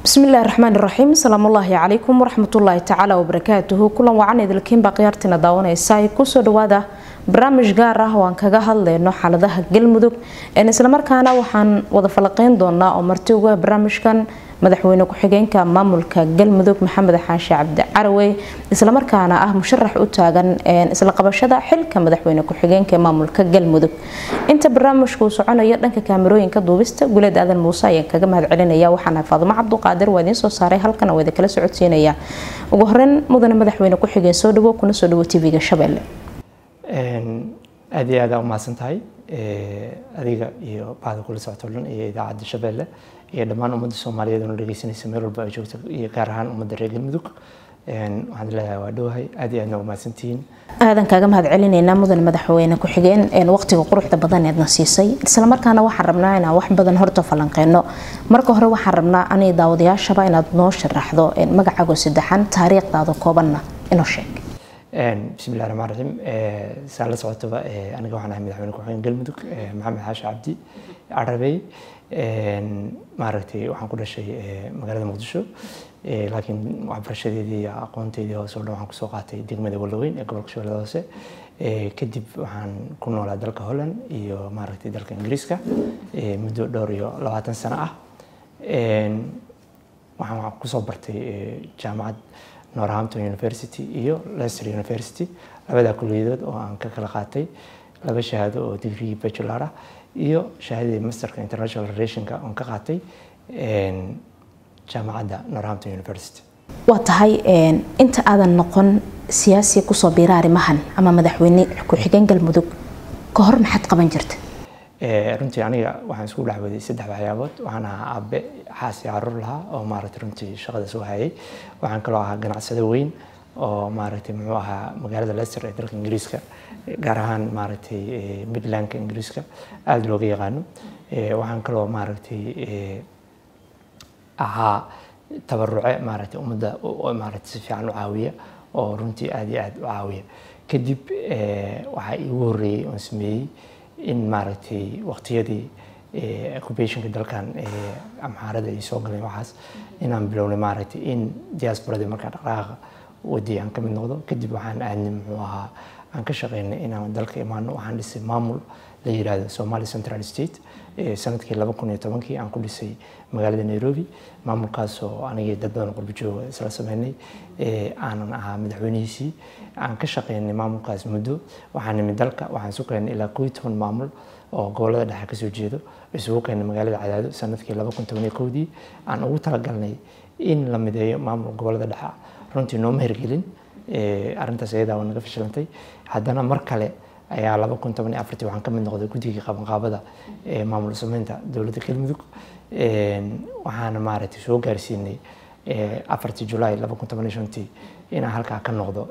bismi illaahi raxmaan iraxiim asalaamullaahi calaykum waraxmatullaahi tacaala wabarakaatuhu kulan wacan idilkiinbaa khiyaartiina daawanaysa kusoo dhawaada barnaamij gaar ah oo aan kaga hadlayno xaaladaha galmudug islamarkaana waxaan wada falaqeyn doonaa oo marti uga barnaamijkan madaxweyne ku-xigeenka maamulka galmudug maxamed xaashi cabdi carawey islamarkaana ah musharax u taagan isla qabashada xilka madaxweyne ku-xigeenka maamulka galmudug inta barnaamijku soconayo dhanka kaamirooyinka duubista guleed aadan muuse ayaan kaga mahad celinaya waxaana faadumo cabduqaadir waa idiin soo saaray halkan waa idinkala socodsiinaya ugu horeyn mudane madaxweyne ku-xigeen soo dhawo kuna soo dhawo tv-ga shabeelle aad iyo aad aa umahadsan tahay adiga iyo bahda kula socto dhan iyo idaacadda shabeelle iyo dhammaan ummadda soomaaliyeed oo dhegeysanaysa meel walba ay joogto iyo gaar ahaan ummadda reer galmudug waxaan leeyahay waa dhowahay aad iyo aadna umahadsantihiin aadan kaaga mahad celinaynaa mudane madaxweyne ku-xigeen waqtiga quruxda badan eedna siisay islamarkaana waxaan rabnaa inaan wax badan horta falanqeyno marka hore waxaan rabnaa ani daawadayaashaba inaad noo sharaxdo magacaago saddexan taariikhdaada koobanna inoo sheeg bismi illahi raxmaan raxiim saa la socotaba aniga waxaan ahay madaxweyne ku-xigeen galmudug maxamed xaashi cabdi carabey maaragtay waxaan ku dhashay magaalada muqdisho laakiin waxbarashadeedii iyo aqoonteedii hoose oo dhan waxaan kusoo qaatay degmada walaweyn ee gobolka shabeellada hoose kadib waxaan ku noolaa dalka holland iyo maaragtay dalka ingiriiska muddo dhowr iyo labaatan sano ah waxaan kusoo bartay jaamacad northampton university iyo leicester university labadaa kulliyadood oo aan ka kala qaatay laba shahaado oo degree bachelor ah iyo shahaadadii masterka international relationka oon ka qaatay jaamacadda northampton university waa tahay inta aadan noqon siyaasi kusoo biira arrimahan ama madaxweyne ku-xigeen galmudug ka hor maxaad qaban jirta runtii aniga waxaan isku dhexwaday saddex waxyaabood waxaan ahaa aabe xaas iyo caruur lahaa oo maaragtay runtii shaqada soo hayay waxaan kaloo ahaa ganacsado weyn oo maaragtay muxuu ahaa magaalada leicester ee dalka ingiriiska gaar ahaan maaragtay midlandka ingiriiska aada looga yaqaano waxaan kaloo maaragtay ahaa tabaruce maaragtay ummadda maaragtay si fiican u caawiya oo runtii aada iyo aada u caawiya kadib waxaa iigu horreeyey oon sameeyey in maaragtay waqtiyadii occupationka dalkan amxaarada ay soo galeen waxaas inaan bilownay maaragtay in diasporadii markaa dhaqdhaqaaqa wadii aan ka mid noqdo kadib waxaan aadnay muxuu ahaa aan ka shaqeynay inaan dalka imaano waxaan dhisay maamul la yiraahdo somali central state sanadkii laba kun iyo tobankii aan ku dhisay magaalada nairobi maamulkaasoo anigii dad badan qurbo jooga isla sameynay aanan ahaa madaxweynihiisii aan ka shaqeynay maamulkaas muddo waxaan nimid dalka waxaan isu keenay ilaa koo iyo toban maamul oo gobolada dhexe kasoo jeedo isugu keenay magaalada cadaado sanadkii laba kun toban iyo kowdii aan ugu talagalnay in la mideeyo maamul gobolada dhexe runtii nooma hirgelin arrintaas iyadaa waa naga fashilantay haddana mar kale ayaa laba kun toban iyo afartii waxaan ka mid noqday guddigii qabanqaabada ee maamul sameynta dowladda galmudug waxaana maaragtay soo gaarsiinay afartii julaay laba kun toban iyo shantii inaan halkaa ka noqdo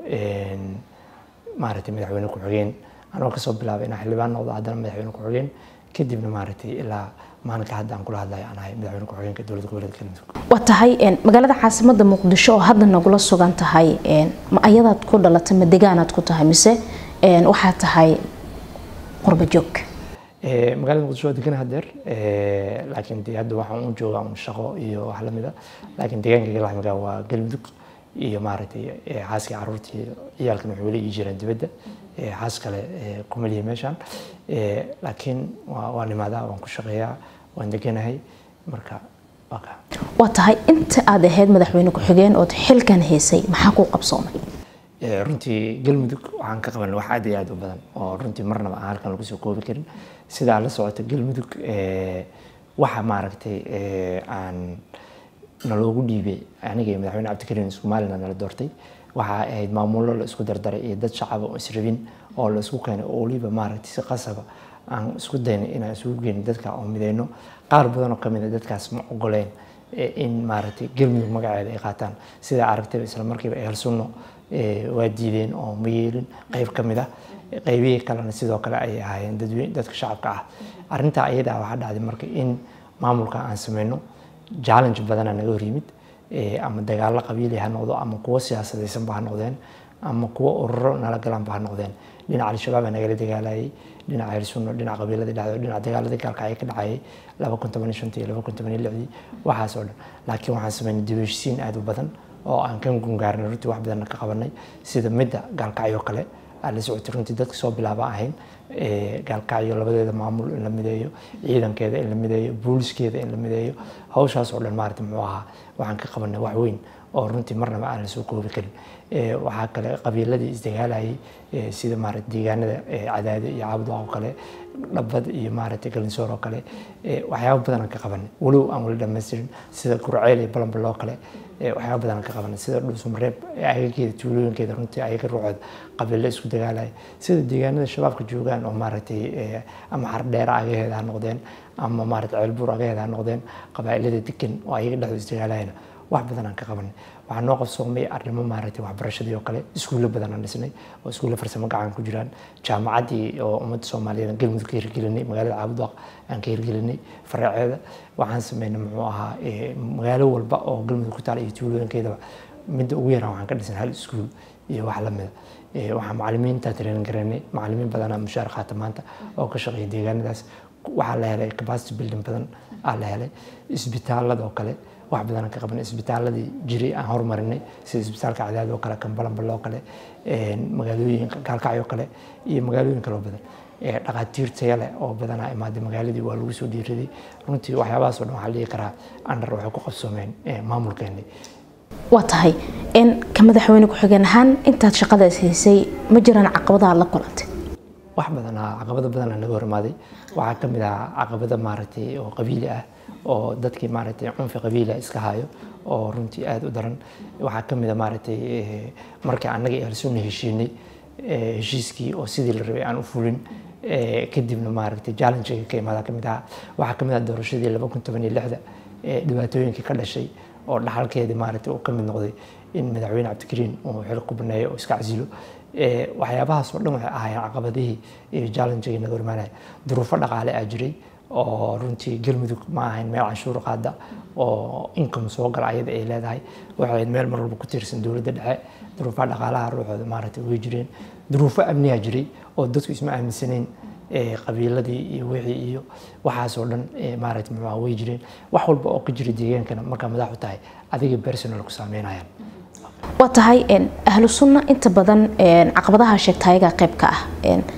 maaragtay madaxweyne ku-xigeen anoo kasoo bilaabay inaan xildhibaan noqdo haddana madaxweyne ku-xigeen kadibna maaragtay ilaa maalinka hadda aan kula hadlayo aan ahay madaxweyne ku-xigeenka dowladda goboleedka galmudug waa tahay magaalada caasimada muqdisho oo hadda nagula sugan tahay ma ayadaad ku dhalatay ma degaanaad ku tahay mise waxaa tahay qurba joog magaalada muqdisho waa degan hadeer laakiin de hadda waxaan u joogaa un shaqo iyo wax lamid a laakiin deegaanka galxmiga waa galmudug iyo maaragtay xaaskii caruurtii ciyaalkan waxay weli ii jireen dibadda xaas kale kuma lihi meeshaan laakiin waa nimaadaa waan ku shaqeeyaa waan deganahay marka waa kaa waa tahay inta aad ahayd madaxweyne ku-xigeen ood xilkan haysay maxaa kuu qabsoomay runtii galmudug waxaan ka qabanay wax aad iyo aad u badan oo runtii marnaba aan halkan lagu soo koobi karin sidaa la socota galmudug waxa maaragtay aan naloogu dhiibay aniga iyo madaxweyne cabdikariin somaliland nala doortay waxa ahayd maamullo la isku dardaray iyo dad shacaba oo israbin oo la isku keenay oo weliba maaragtay si qasaba aan isku daynay inaan isugu geyno dadka oo mideyno qaar badan oo kamid a dadkaas ma ogoleen in maaragtay galmudug magaceeda ay qaataan sidaa aragtayba isla markiiba ehel sunno waa diideen oo ma yeelin qayb ka mid ah qaybihii kalena sidoo kale ayay ahaayeen dadweyne dadka shacabka ah arrintaa iyadaa waxaa dhacday marka in maamulka aan sameyno challenge badana naga hor yimid ama dagaallo qabiili ha noqdo ama kuwo siyaasadaysanba ha noqdeen ama kuwo ururo nala galaanba ha noqdeen dhinaca al-shabaab aa nagala dagaalayay dhinaca hirsunno dhinaca qabiiladii dhacdo dhinaca dagaaladii gaalkacyo ka dhacayay laba kun toban iyo shantii iyo laba kun toban iyo lixdii waxaas oo dhan laakiin waxaan sameynay dib u heshisiin aad u badan oo aan ka gungaarnay runtii wax badanna ka qabanay sida midda gaalkacyo kale aan la socotay runtii dadka soo bilaaba ahayn gaalkacyo labadeeda maamul in la mideeyo ciidankeeda in la mideeyo booliskeeda in la mideeyo hawshaas oo dhan maarata muxuu ahaa waxaan ka qabanay wax weyn oo runtii marnaba aan la soo koobi karin waxaa kale qabiiladii isdagaalayay sida maarata deegaanada cadaade iyo caabudwaaq oo kale dhabad iyo maarata galinsoor oo kale waxyaaba badan aan ka qabanay walow aan wali dhamaystirin sida gurceel iyo balambal oo kale waxyaaba badan aan ka qabanay sida dhuusumreeb agageeda tuulooyinkeeda runtii ayaga ruuxooda qabiilo isku dagaalaya sida deegaanada shabaabka joogaan oo maaragtay ama xardheera agaheeda ha noqdeen ama maarata ceelbuur agaheeda ha noqdeen qabaa'ilada degan oo ayaga dhexdooda isdagaalayana wax badan aan ka qabanay waxaa noo qabsoomay arrimo maaragtay waxbarashadii oo kale iskuulle badan aan dhisnay oo iskuulle farsamo gacan ku jiraan jaamacaddii oo ummadda soomaaliyeed galmudug ka hirgelinay magaalada caabudwaaq aan ka hirgelinay faraaceeda waxaan sameynay muxuu ahaa magaalo walba oo galmudug ku taala iyo tuulooyinkeedaba midda ugu yaraan waxaan ka dhisnay hal iskuul iyo wax lamida waxaa macalimiinta training garanay macalimiin badanaa mushaar qaata maanta oo ka shaqeeya deegaanadaas waxaa la helay capacity building badan aa la helay isbitaalada oo kale wax badan ka qabanay isbitaaladii jiray aan horumarinay sida isbitaalka cadaad oo kale kambalanbal oo kale magaalooyinka gaalkacyo kale iyo magaalooyin kaloo badan dhaqaatiir taya leh oo badanaa imaaday magaaladii waa lagu soo dhiiraday runtii waxyaabahaas oo dhan waxaa la dhihi karaa andar waxay ku qabsoomeen maamulkeennii waa tahay ka madaxweyne ku-xigeen ahaan intaad shaqadaas haysay ma jiraan caqabadaha la kulantay wax badanaa caqabado badanaa naga hormaaday waxaa ka mid ah caqabado maaragtay oo qabiili ah oo dadkii maaragtay cunfi qabiila iska hayo oo runtii aada u daran waxaa ka mid a maaragtay markii annaga iyo halsunna heshiinay heshiiskii oo sidii la rabay aan u fulin kadibna maaragtay challenge ka imaada ka mid ahaa waxaa ka mid ah doorashadii laba kun toban iyo lixda dhibaatooyinkii ka dhashay oo dhaxalkeedii maaragtay uu ka mid noqday in madaxweyne cabdikariin uu xil ku baneeyo oo iska casilo waxyaabahaas oo dhan waxay ahaayeen caqabadihii iyo challenge-gii naga hormaanaya duruufo dhaqaale aa jiray oo runtii galmudug ma ahayn meel canshuur qaada oo income soo gala ayada ay leedahay waxay ahayd meel mar walba ku tiirsan dowladda dhexe duruufaha dhaqaalaha ruuxooda maaragtay way jireen duruufo amniyaa jiray oo dadku isma aaminsanayn qabiiladii iyo wixii iyo waxaasoo dhan maaragtay muxuu way jireen wax walba oo ka jira deegaankana markaa madax u tahay adiga personal ku saameynayaan waa tahay ahlu sunna inta badan caqabadaha sheegta ayagaa qayb ka ah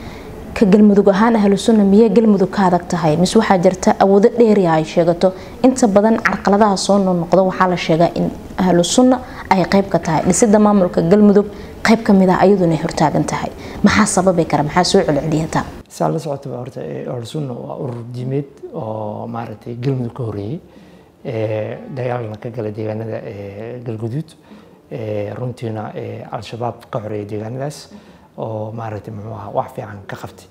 ka galmudug ahaan ahlu sunna miyee galmudug ka adag tahay mise waxaa jirta awoodo dheeriya ay sheegato inta badan carqaladaha soo noqnoqda waxaa la sheegaa in ahlu sunna ay qayb ka tahay dhisida maamulka galmudug qayb ka mid ah ayaduna ay hortaagan tahay maxaa sababi kara maxaa soo celceliyata saa la socotaba horta ahlu sunna waa urur diimeed oo maaragtay galmudug ka horeeyey dagaalna ka gala deegaanada galguduud runtiina al-shabaab ka xoreeyay deegaanadaas oo maaragtay muxuu ahaa wax fiican ka qabtay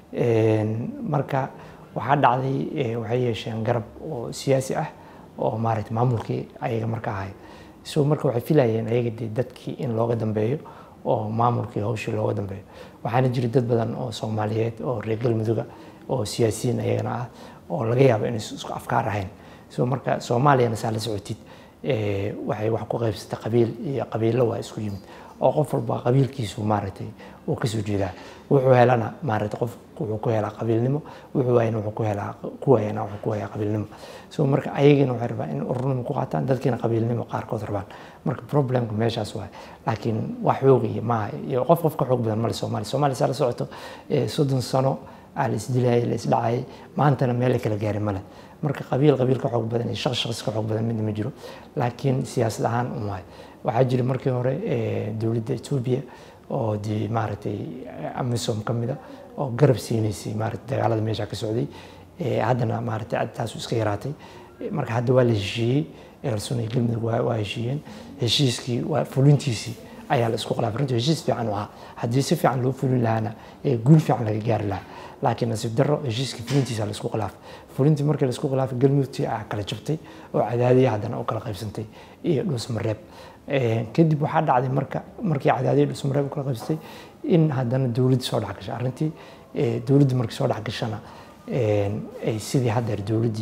marka waxaa dhacday waxay yeesheen garab oo siyaasi ah oo maaragtay maamulkii ayaga marka ahay so marka waxay filayeen ayaga dee dadkii in looga dambeeyo oo maamulkii hawshii looga dambeeyo waxaana jira dad badan oo soomaaliyeed oo reer galmuduga oo siyaasiyiin ayagana ah oo laga yaabo inay isku afkaar ahayn so marka soomaaliyana saa la socotid waxay wax ku qaybsatay qabiil iyo qabiilo waa isku yimid oo qof walba qabiilkiisu maaragtay uu kasoo jeedaa wuxuu helana maaragtay qof wuxuu ku helaa qabiilnimo wuxuu waayana wuxuu ku helaa ku waayana wuxuu ku wayaa qabiilnimo so marka ayagina waxay rabaan in ururnimo ku qaataan dadkiina qabiilnimo qaarkood rabaan marka problemka meeshaas waay laakiin wax xoog iyo maaha iyo qof qof ka xoog badan male soomaaliya soomaaliya saa la socoto soddon sano aa la isdilayay la isdhacayay maantana meel la kala gaaray male marka qabiil qabiil ka xoog badan iyo shaqs shaqs ka xoog badan midna ma jiro laakiin siyaasad ahaan un waay waxaa jira markii hore dowladda etoobiya oo dee maaragtay amisom ka mida oo garab siinaysay maaragtay dagaalada meesha ka socday haddana maaragtay taasu iska yaraatay marka hadda waa la heshiiyey ehelsun iyo galmudug waa heshiiyeen heshiiskii waa fulintiisii ayaa la isku khilaafay runtii heshiis fiican u ahaa haddii si fiican loo fulin lahaana guul fiican laga gaari lahaa laakiin nasiib darro heshiiskii fulintiisa la isku khilaafay fulintii markii la isku khilaafay galmudugtii aa kala jabtay oo cadaadiya haddana u kala qaybsantay iyo dhuusmareeb kadib waxaa dhacday marka markii cadaadiya dhuusmareeb u kala qaybsatay in haddana dowladda soo dhex gashay arrintii dowladda markii soo dhex gashana ay sidii haddeer dowladdii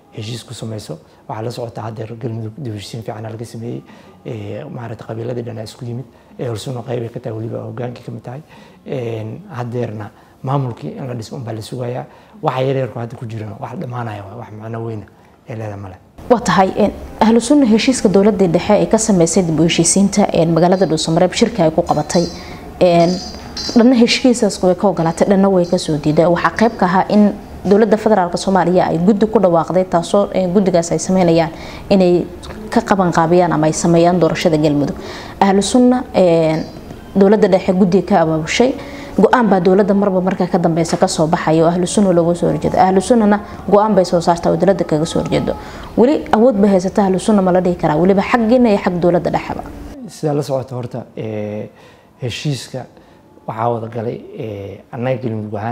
heshiis ku samayso waxaa la socotaa haddeer galmudug dib heshiisiin fiican laga sameeyey maaragtay qabiiladii dhanaa isku yimid ee horsuno qayb ay ka tahay weliba hogaankii ka mid tahay haddeerna maamulkii in la dhiso unbaa la sugayaa waxa yaryarku hadda ku jirana wax dhammaanaya wax macno weyna ee leeda male waa tahay ahlu sunna heshiiska dowladii dhexe ay ka sameysay dib u heshiisiinta magaalada dhuusamareeb shirka ay ku qabatay dhanna heshiiskaas way ka ogolaatay dhanna way kasoo diiday waxaa qayb ka ahaa in dowladda federaalk soomaaliya ay guddi ku dhawaaqday taasoo guddigaas ay sameynayaan inay ka qabanqaabiyaan ama ay sameeyaan doorashada galmudug ahlu sunna dowladda dhexe guddiga ka abaabushay go-aan baa dowladda marba marka ka dambeysa kasoo baxaya oo ahlu sunna looga soo horjeedo ahlu sunnana go-aan bay soo saartaa oo dowladda kaga soo horjeedo weli awood bay haysata ahlu sunna ma la dhihi karaa weliba xaggiina iyo xag dowladda dhexeba sidaa la socota horta heshiiska waxaa wada galay annaga galmudug ahaan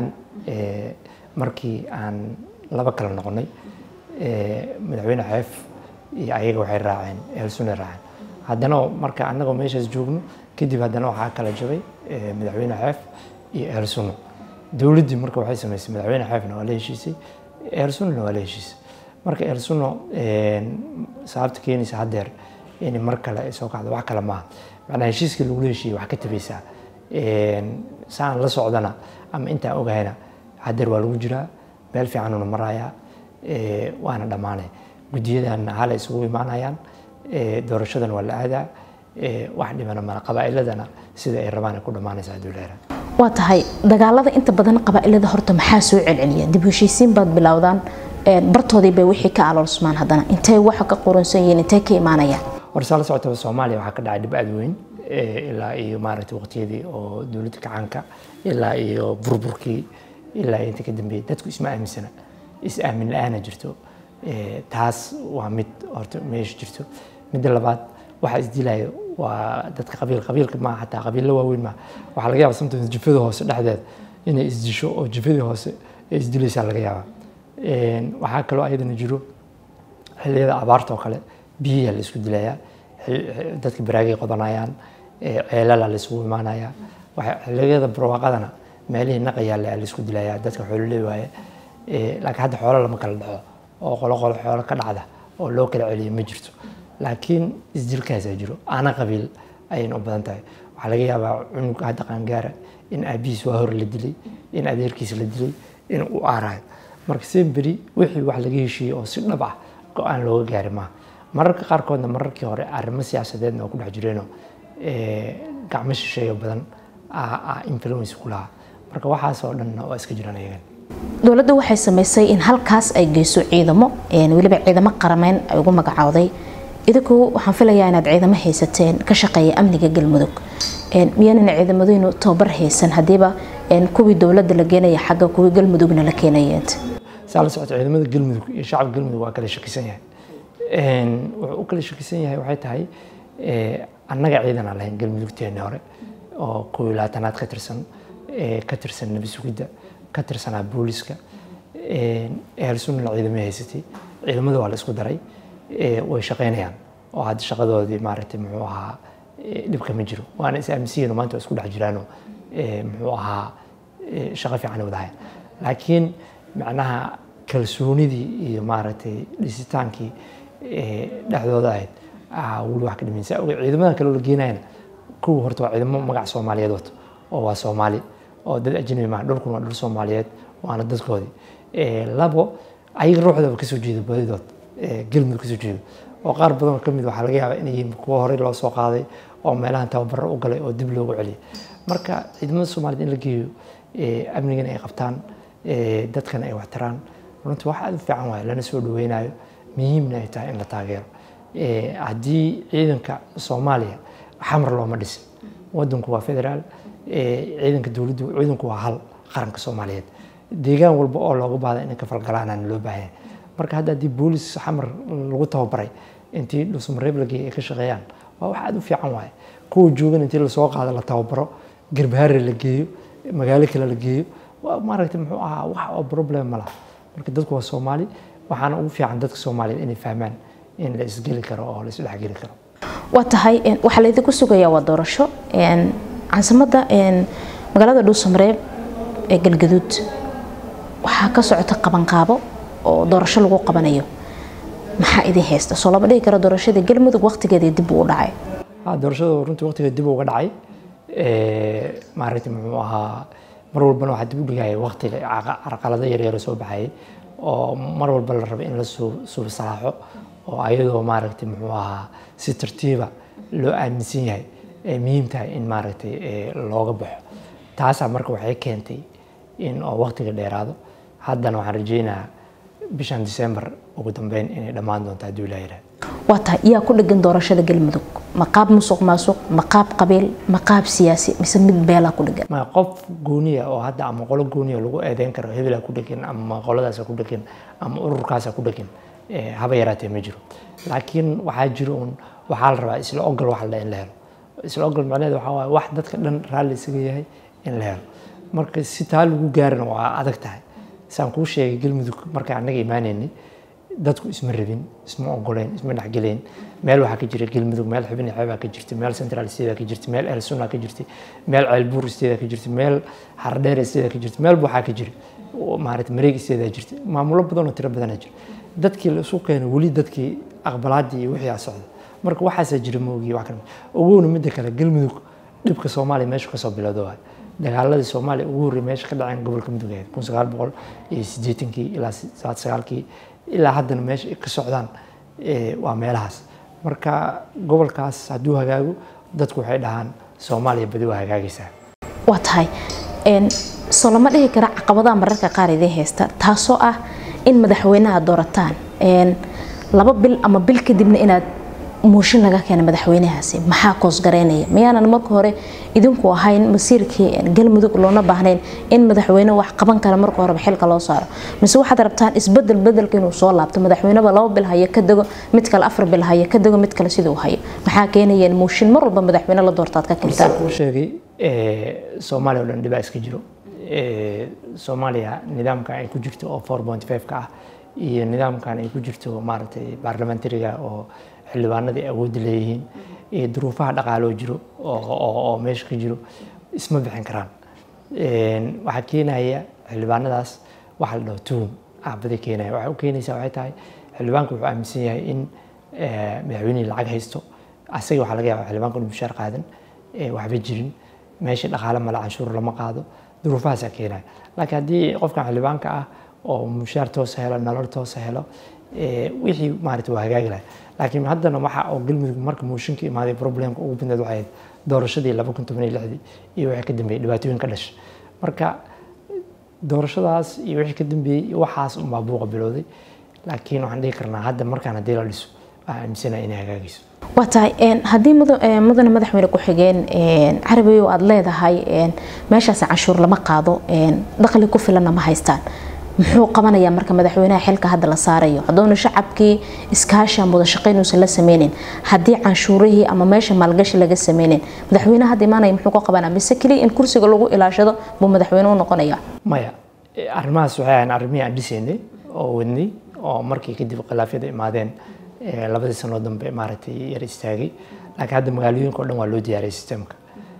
markii aan laba kala noqonay madaxweyne xeef iyo ayaga waxay raaceen ahlusunna raaceen haddana marka annagoo meeshaas joogno kadib haddana waxaa kala jabay madaxweyne xeef iyo ahlusunna dowladdii marka waxay samaysay madaxweyne xeefna waa la heshiisay ahlusunnana waa la heshiisay marka ahlusunna sababta keenaysa haddeer in mar kale ay soo kacdo wax kale maaha macnaa heshiiskii lagula heshiiyey wax ka tabaysaa saan la socdana ama intaan ogahayna haddeer waa lagu jiraa meel fiicanuna marayaa waana dhammaanay guddiyadanna hala isugu imaanayaan doorashadan waa la aadaa wax dhibana mala qabaa'iladana sida ay rabaan ay ku dhammaanaysa hadduu leeraa waa tahay dagaalada inta badan qabaa'ilada horta maxaa soo celceliya dib heshiisiin baad bilowdaan bartoodii bay wixii ka aloolsmaan haddana intay waxa ka qoransan yihiin intay ka imaanayaan horsaa la socotaba soomaaliya waxaa ka dhacay dhib aad weyn ilaa iyo maaragtay waqtiyadii oo dowladda gacanka ilaa iyo burburkii ilaa inta ka dambeeyay dadku isma aaminsana is aamin la-aana jirto taas waa mid horta meesha jirto midda labaad waxaa isdilaya waa dadka qabiil qabiilka maaha xataa qabiilla waaweyn maaha waxaa laga yaaba sometimes jifada hoose dhexdeeda inay isdisho oo jifadii hoose ay isdilaysaa laga yaabaa waxaa kaloo ayadana jiro xilliyada abaarta oo kale biyiyaa la isku dilayaa dadka baraagay qodanayaan ceelala la isugu imaanayaa xilliyada barwaaqadana meelihii naqayaale la isku dilayaa dadka xoololey waaye laakiin hadda xoolo lama kala dhaco oo qolo qolo xoolo ka dhacda oo loo kala celiyo ma jirto laakiin isdilkaasaa jiro ana qabiil ayayna u badan tahay waxaa laga yaabaa cunug hadda qaangaara in aabihiis waa hore la dilay in adeerkiis la dilay in uu aarayo marka semberi wixii wax laga heshiiyey oo si dhab ah go-aan looga gaari maaha mararka qaarkoodna mararkii hore arrimo siyaasadeedna oo ku dhex jireenoo gacmo shisheeyo badan influence ku lahaa marka waxaasoo dhanna waa iska jiraan ayagan dowladda waxay samaysay in halkaas ay geyso ciidamo weliba ciidamo qarameyn ay ugu magacowday idinku waxaan filayaa inaad ciidamo haysateen ka shaqeeya amniga galmudug miyaanan ciidamadaynu tababar haysan haddiiba kuwii dowladda la geenaya xagga kuwii galmudugna la keenayeent saa la socota ciidamada galmudug iyo shacabka galmudug waa kala shakisan yahay wuxuu u kala shakisan yahay waxay tahay annaga ciidan aan lahayn galmudugteeni hore oo kuwii labaatanaad ka tirsan ka tirsan nabi sugidda ka tirsanaa booliska ehelsunnana ciidamay haysatay ciidamada waa la isku daray way shaqaynayaan oo hadda shaqadoodii maaragtay muxuu ahaa dhibka ma jiro waana is aaminsiyiin maanta waa isku dhex jiraano muxuu ahaa shaqo fiican wadahayan laakiin macnaha kalsoonidii iyo maaragtay dhisitaankii dhexdooda ahayd weli wax ka dhimaysa ciidamada kale oo la geenayana kuwa horta waa ciidamo magac soomaaliyeed wato oo waa soomaali oo dad ajnabi maaha dhulkuna waa dhul soomaaliyeed waana dadkoodii labo ayaga ruuxdaba kasoo jeedo badidood galmudug kasoo jeedo oo qaar badanoo kamid waxaa laga yaabaa inay yihiin kuwa horey loo soo qaaday oo meelahan tababaro u galay oo dib loogu celiyay marka ciidamada soomaaliyed in la geeyo amnigana ay qabtaan dadkana ay waxtaraan runtii wax aad u fiican waaye lana soo dhaweynayo muhiimna ay tahay in la taageero haddii ciidanka soomaaliya xamar looma dhisin wadanku waa federaal ciidanka dowladdu ciidanku waa hal qaranka soomaaliyeed deegaan walba oo looga baahda inay ka falgalaanaan loo baahan marka hadda haddii boolis xamar lagu tababaray intii dhusmareeb la geeyay ay ka shaqeeyaan waa wax aad u fiican waaye kuwa joogan intii lasoo qaado la tababaro garbahaare la geeyo magaalo kale la geeyo waa maaragtay muxuu ahaa wax oo problem ma laha marka dadku waa soomaali waxaana ugu fiican dadka soomaaliyeed inay fahmaan in la isgeli karo oo la isdhexgeli karo waa tahay waxaa laydinku sugayaa waa doorasho caasimadda magaalada dhuusamareeb ee galgaduud waxaa ka socota qabanqaabo oo doorasho lagu qabanayo maxaa idin haysta soo lama dhihi karo doorashada galmudug waqtigeedii dib uu dhacay doorashada runtii waqtigeeda dib uga dhacay maaragtay muxuu ahaa mar walbana waxaa dib u dhigaya waqtiga carqalado yaryaro soo baxayay oo mar walba la raba in la subsaaxo oo ayadoo maaragtay muxuu ahaa si tartiiba loo aaminsan yahay ay muhiim tahay in maaragtay looga baxo taasaa marka waxay keentay in oo waqtiga dheeraado haddana waxaan rajeynayaa bishan December ugu dambeyn inay dhammaan doonto haddii ilaahay yidhaahdo waa tahay yaa ku dhegan doorashada galmudug ma qaab musuq maasuq ma qaab qabiil ma qaab siyaasi mise mid beelaa ku dhegan ma qof gooniya oo hadda ama qolo gooniya lagu eedeyn karo hebelaa ku dhegan ama qoladaasa ku dhegan ama ururkaasa ku dhegan haba yaraatee ma jiro laakiin waxaa jiro un waxaa la rabaa isla ogol wax la in la helo isla ogol macnaheedu waxaa waaye wax dadka dhan raalli isaga yahay in la helo marka si taa lagu gaarana waa adag tahay saan kuu sheegay galmudug marka annaga imaanaynay dadku isma rabin isma ogoleen isma dhexgeleen meel waxaa ka jira galmudug meel xubin xeebaa ka jirta meel central state ka jirta meel el sunna ka jirta meel ceelbuur state ka jirta meel hardheer state ka jirta meel waxaa ka jira maarata mareeg state jirta maamulo badan oo tiro badan jira dadkii la isu keenay weli dadkii aqbalaadii iyo wixii socda marka waxaasaa jira moogiy wax kale ogowna midda kale galmudug dhibka soomaaliya meesha kasoo bilowda waay dagaaladii soomaaliya ugu horreeyay meesha ka dhaceen gobolka mudug ahayd kun sagaal boqol iyo siddeetankii ilaa saad sagaalkii ilaa haddana meesha ka socdaan waa meelahaas marka gobolkaas hadduu hagaago dadku waxay dhahaan soomaaliya badi waa hagaagaysaa waa tahay soo lama dhihi kara caqabadaha mararka qaar idiin haysta taasoo ah in madaxweynaha doorataan laba bil ama bil kadibna inaad muushin laga keena madaxweynahaasi maxaa koosgareynaya miyaanan marka hore idinku ahayn masiirkii galmudug loona baahnayn in madaxweyne wax qaban kara marka horeba xilka loo saaro mise waxaad rabtaan isbedel bedelka inuu soo laabto madaxweyneba laba bil hayo ka dego mid kale afar bil hayo ka dego mid kale siduu hayo maxaa keenayeen muushin mar walba madaxweyne la doortaad ka keentaan kuu sheegay soomaaliya oo dhan dhibaa iska jiro soomaaliya nidaamka ay ku jirto oo four point five ka ah iyo nidaamkan ay ku jirto maaragtay baarlamentariga oo xildhibaanadii awoodda leeyihiin iyo duruufaha dhaqaaloo jiro oo meesha ka jiro isma bixin karaan waxaa keenaya xildhibaanadaas waxa la dhaho tuhum aabada keenaya waxay u keenaysaa waxay tahay xildhibaanka wuxuu aaminsan yahay in madaxweynihii lacag haysto asaga waxaa laga yaaba xildhibaanka inuu mushaar qaadan waxba jirin meesha dhaqaale male canshuur lama qaado duruufahaasaa keenaya laakiin haddii qofkan xildhibaanka ah oo mushaar toosa helo nolol toosa helo wixii maarata waa hagaagi lahay laakiin haddana waxa oo galmudug marka mooshinka imaaday problemka ugu badneed waxay ahayd doorashadii laba kun toban iyo lixdii iyo wixii ka dambeeyey dhibaatooyin ka dhashay marka doorashadaas iyo wixii ka dambeeyey waxaas unbaa buuqa bilowday laakiin waxaan dhihi karnaa hadda markaan haddii la dhiso waxaan aaminsanahay inay hagaagayso waa tahay haddii mudane madaxweyne ku-xigeen carabiyo aada leedahay meeshaas canshuur lama qaado dakhli ku filanna ma haystaan muxuu qabanayaa marka madaxweynaha xilka hadda la saarayo hadoona shacabkii iskaashi ama wadashaqeyn uusan la sameynin haddii canshuurihii ama meesha maalgashi laga sameynin madaxweynaha hadda imaanaya muxuu ka qabanaa mise keliya in kursiga lagu ilaashado buu madaxweyne u noqonayaa maya arrimahaas waxay ahayn arrimihii aan dhisaynay oo wadnay oo markii kadib khilaafyada imaadeen labadii sanoo dambe maaragtay yar istaagay laakiin hadda magaalooyinka o dhan waa loo diyaariyay sistemka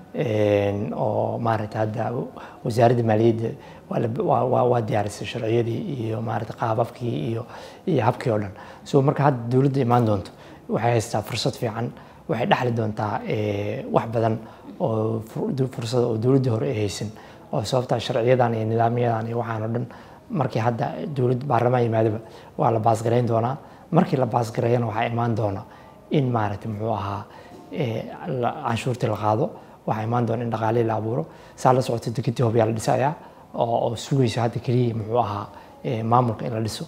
oo maaragtay hadda wasaaradda maaliyadda waa diyaarisay sharciyadii iyo maarata qaababkii iyo iyo habkii oo dhan so marka hadda dowladda imaan doonto waxay haystaa fursad fiican waxay dhexli doontaa wax badan oo fursad oo dowladdii hore ay haysan oo sababtaa sharciyadan iyo nidaamyadan iyo waxaan oo dhan markii hadda dowlad baarlamaan yimaadaba waa la baasgarayn doonaa markii la baasgareeyana waxaa imaan doona in maaragtay muxuu ahaa canshuurtii la qaado waxaa imaan doona in dhaqaalihii la abuuro saa la socota dekedii hobyaa la dhisayaa oo sugaysa hadda keliya muxuu ahaa maamulka in la dhiso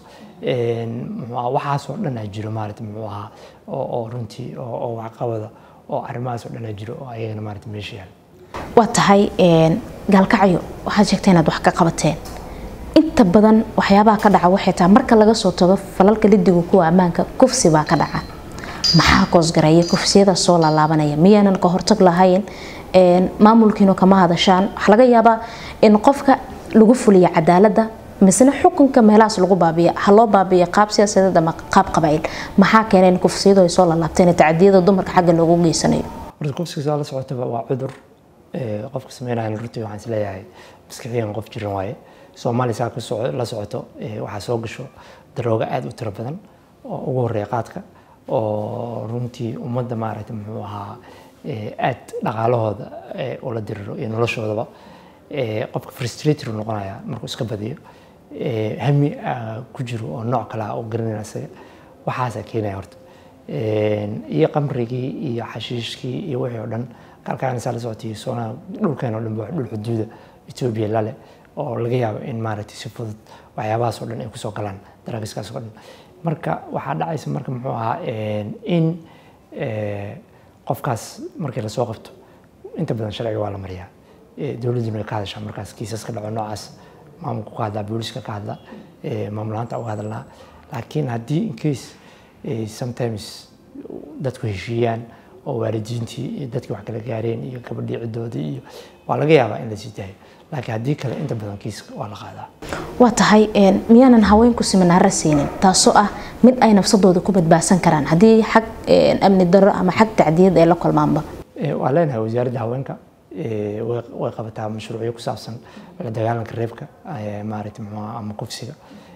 waxaasoo dhan aa jiro maarata muxuu ahaa oo runtii oo waxqabada oo arrimahaasoo dhan aa jiro oo ayagana maarata meesha yaal waa tahay gaalkacyo waxaad sheegtay inaad wax ka qabateen inta badan waxyaabaha ka dhaca waxay tahay marka laga soo tago falalka lidiga kuwa ammaanka kufsi baa ka dhaca maxaa koosgareeya kufsiyada soo laalaabanaya miyaanan ka hortag lahayn maamulkiinu kama hadashaan waxaa laga yaabaa in qofka lagu fuliya cadaaladda misena xukunka meelahaas lagu baabiya ha loo baabiya qaab siyaasadeed ama qaab qabaa'il maxaa keenay in kufsiyadu ay soo laalaabteen tacadiyada dumarka xagga loogu geysanayo horta kufsiga saa la socotaba waa cudur qofka sameynaya runtii waxaan isleeyahay maskaxiyan qof jiran waaye soomaaliya saa la socoto waxaa soo gasho darooga aada u tiro badan oo ugu horeeya qaadka oo runtii ummadda maaragtay muxuu ahaa aad dhaqaalahooda ula diriro iyo noloshoodaba qofka frustrator noqonaya markuu iska badiyo hami ku jiro oo nooc kale ah oo garanaya isaga waxaasaa keenaya horta iyo qamrigii iyo xashiishkii iyo wixii oo dhan kalkaanisaa la socotay soonaa dhulkeen oo dhan ba dhul xuduuda etoobiya lale oo laga yaabo in maaragtay si fudud waxyaabahaas oo dhan ay kusoo galaan daraagiskaas oo dhan marka waxaa dhacaysa marka muxuu ahaa in qofkaas markii lasoo qabto inta badan sharciga waa la mariyaa dowladduna way ka hadashaa markaas kiisaska dhaco noocaas maamulku ka hadlaa booliska ka hadla maamulaanta uga hadalnaa laakiin haddii in case sometimes dadku heshiiyaan oo waalidiintii iyo dadkii wax kala gaareen iyo gabadhii ciddoodii iyo waa laga yaabaa in la sii daayo laakiin haddii kale inta badan kiiska waa la qaadaa waa tahay miyaanan haweenku siminaaro siinin taasoo ah mid ay nafsadooda ku badbaadsan karaan haddii xag amni darro ama xag tacdiyad ay la kulmaanba waa leenahay wasaaradda haweenka way qabataa mashruucyo ku saabsan la dagaalanka reebka maaragtay muxuu ahaa ama kufsiga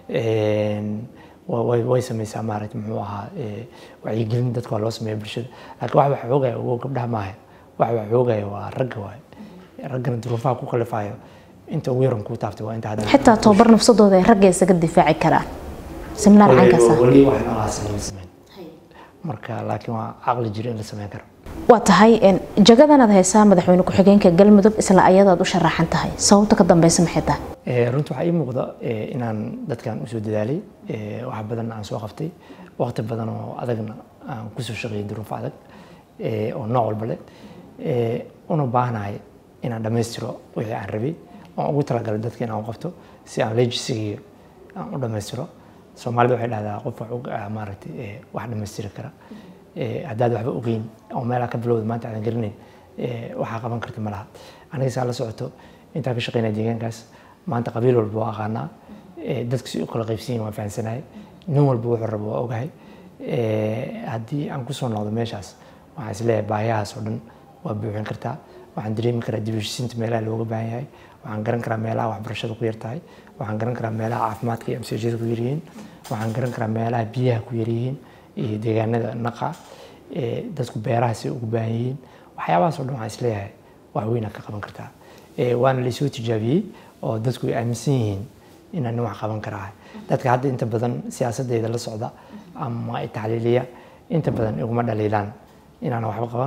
way sameysaa maaragtay muxuu ahaa wacyigelin dadka waa loo sameeya bulshada laakiin wax wax xoogaya ugo gabdhaha maaha wax wax xoogaya waa ragga waaye raggana duruufaha ku kalifayo inta ugu yaran kuu taaftay waa inta hadda xitaa tababar nafsadooda ay ragga isaga difaaci karaan seminaar caynkaasa weli wax noocaas lama sameyn marka laakiin waa caqli jiro in la sameyn karo waa tahay jagadanaad haysaa madaxweyne ku-xigeenka galmudug isla ayadaad u sharaxan tahay sababta ka dambeysa maxay tahay runtii waxaa ii muuqda inaan dadkan usoo dadaalay wax badan aan soo qaftay waqti badan oo adagna aan kusoo shaqeeyay duruufo adag oo nooc walba leh una baahanahay inaan dhammaystiro wixii aan rabay oon ugu talagalay dadka inaan qabto si aan legisigii aan u dhammaystiro soomaalida waxay dhahdaa qof wax maaragtay wax dhammaystiri kara haddaad waxba ogeyn oo meelaa ka bilowda maanta aadan garanayn waxaa qaban karta ma laha aniga saa la socoto intaan ka shaqeynaya deegaankaas maanta qabiil walba waa aqaanaa dadka si u kala qaybsan yihin waan fahansanahay nin walba wuxuu rabo waa ogahay haddii aan kusoo noqdo meeshaas waxaan isleeyahay baahiyahaas oo dhan waa buuxin kartaa waxaan dareemi karaa dibheshiisiinta meelaha looga baahan yahay waxaan garan karaa meelaha waxbarashada ku yartahay waxaan garan karaa meelaha caafimaadka iyo amsiijada ku yaryihiin waxaan garan karaa meelaha biyaha ku yaryihiin iyo deegaanada naqa dadku beeraha si ugu baahan yihiin waxyaabahaas oo dhan waxaan isleeyahay wax weyn aad ka qaban kartaa waana laysoo tijaabiyey oo dadku ay aaminsan yihiin inaan wax qaban karaa dadka hadda inta badan siyaasadeyda la socda ama taxliiliya inta badan iguma dhaliilaan inaan waxba qaban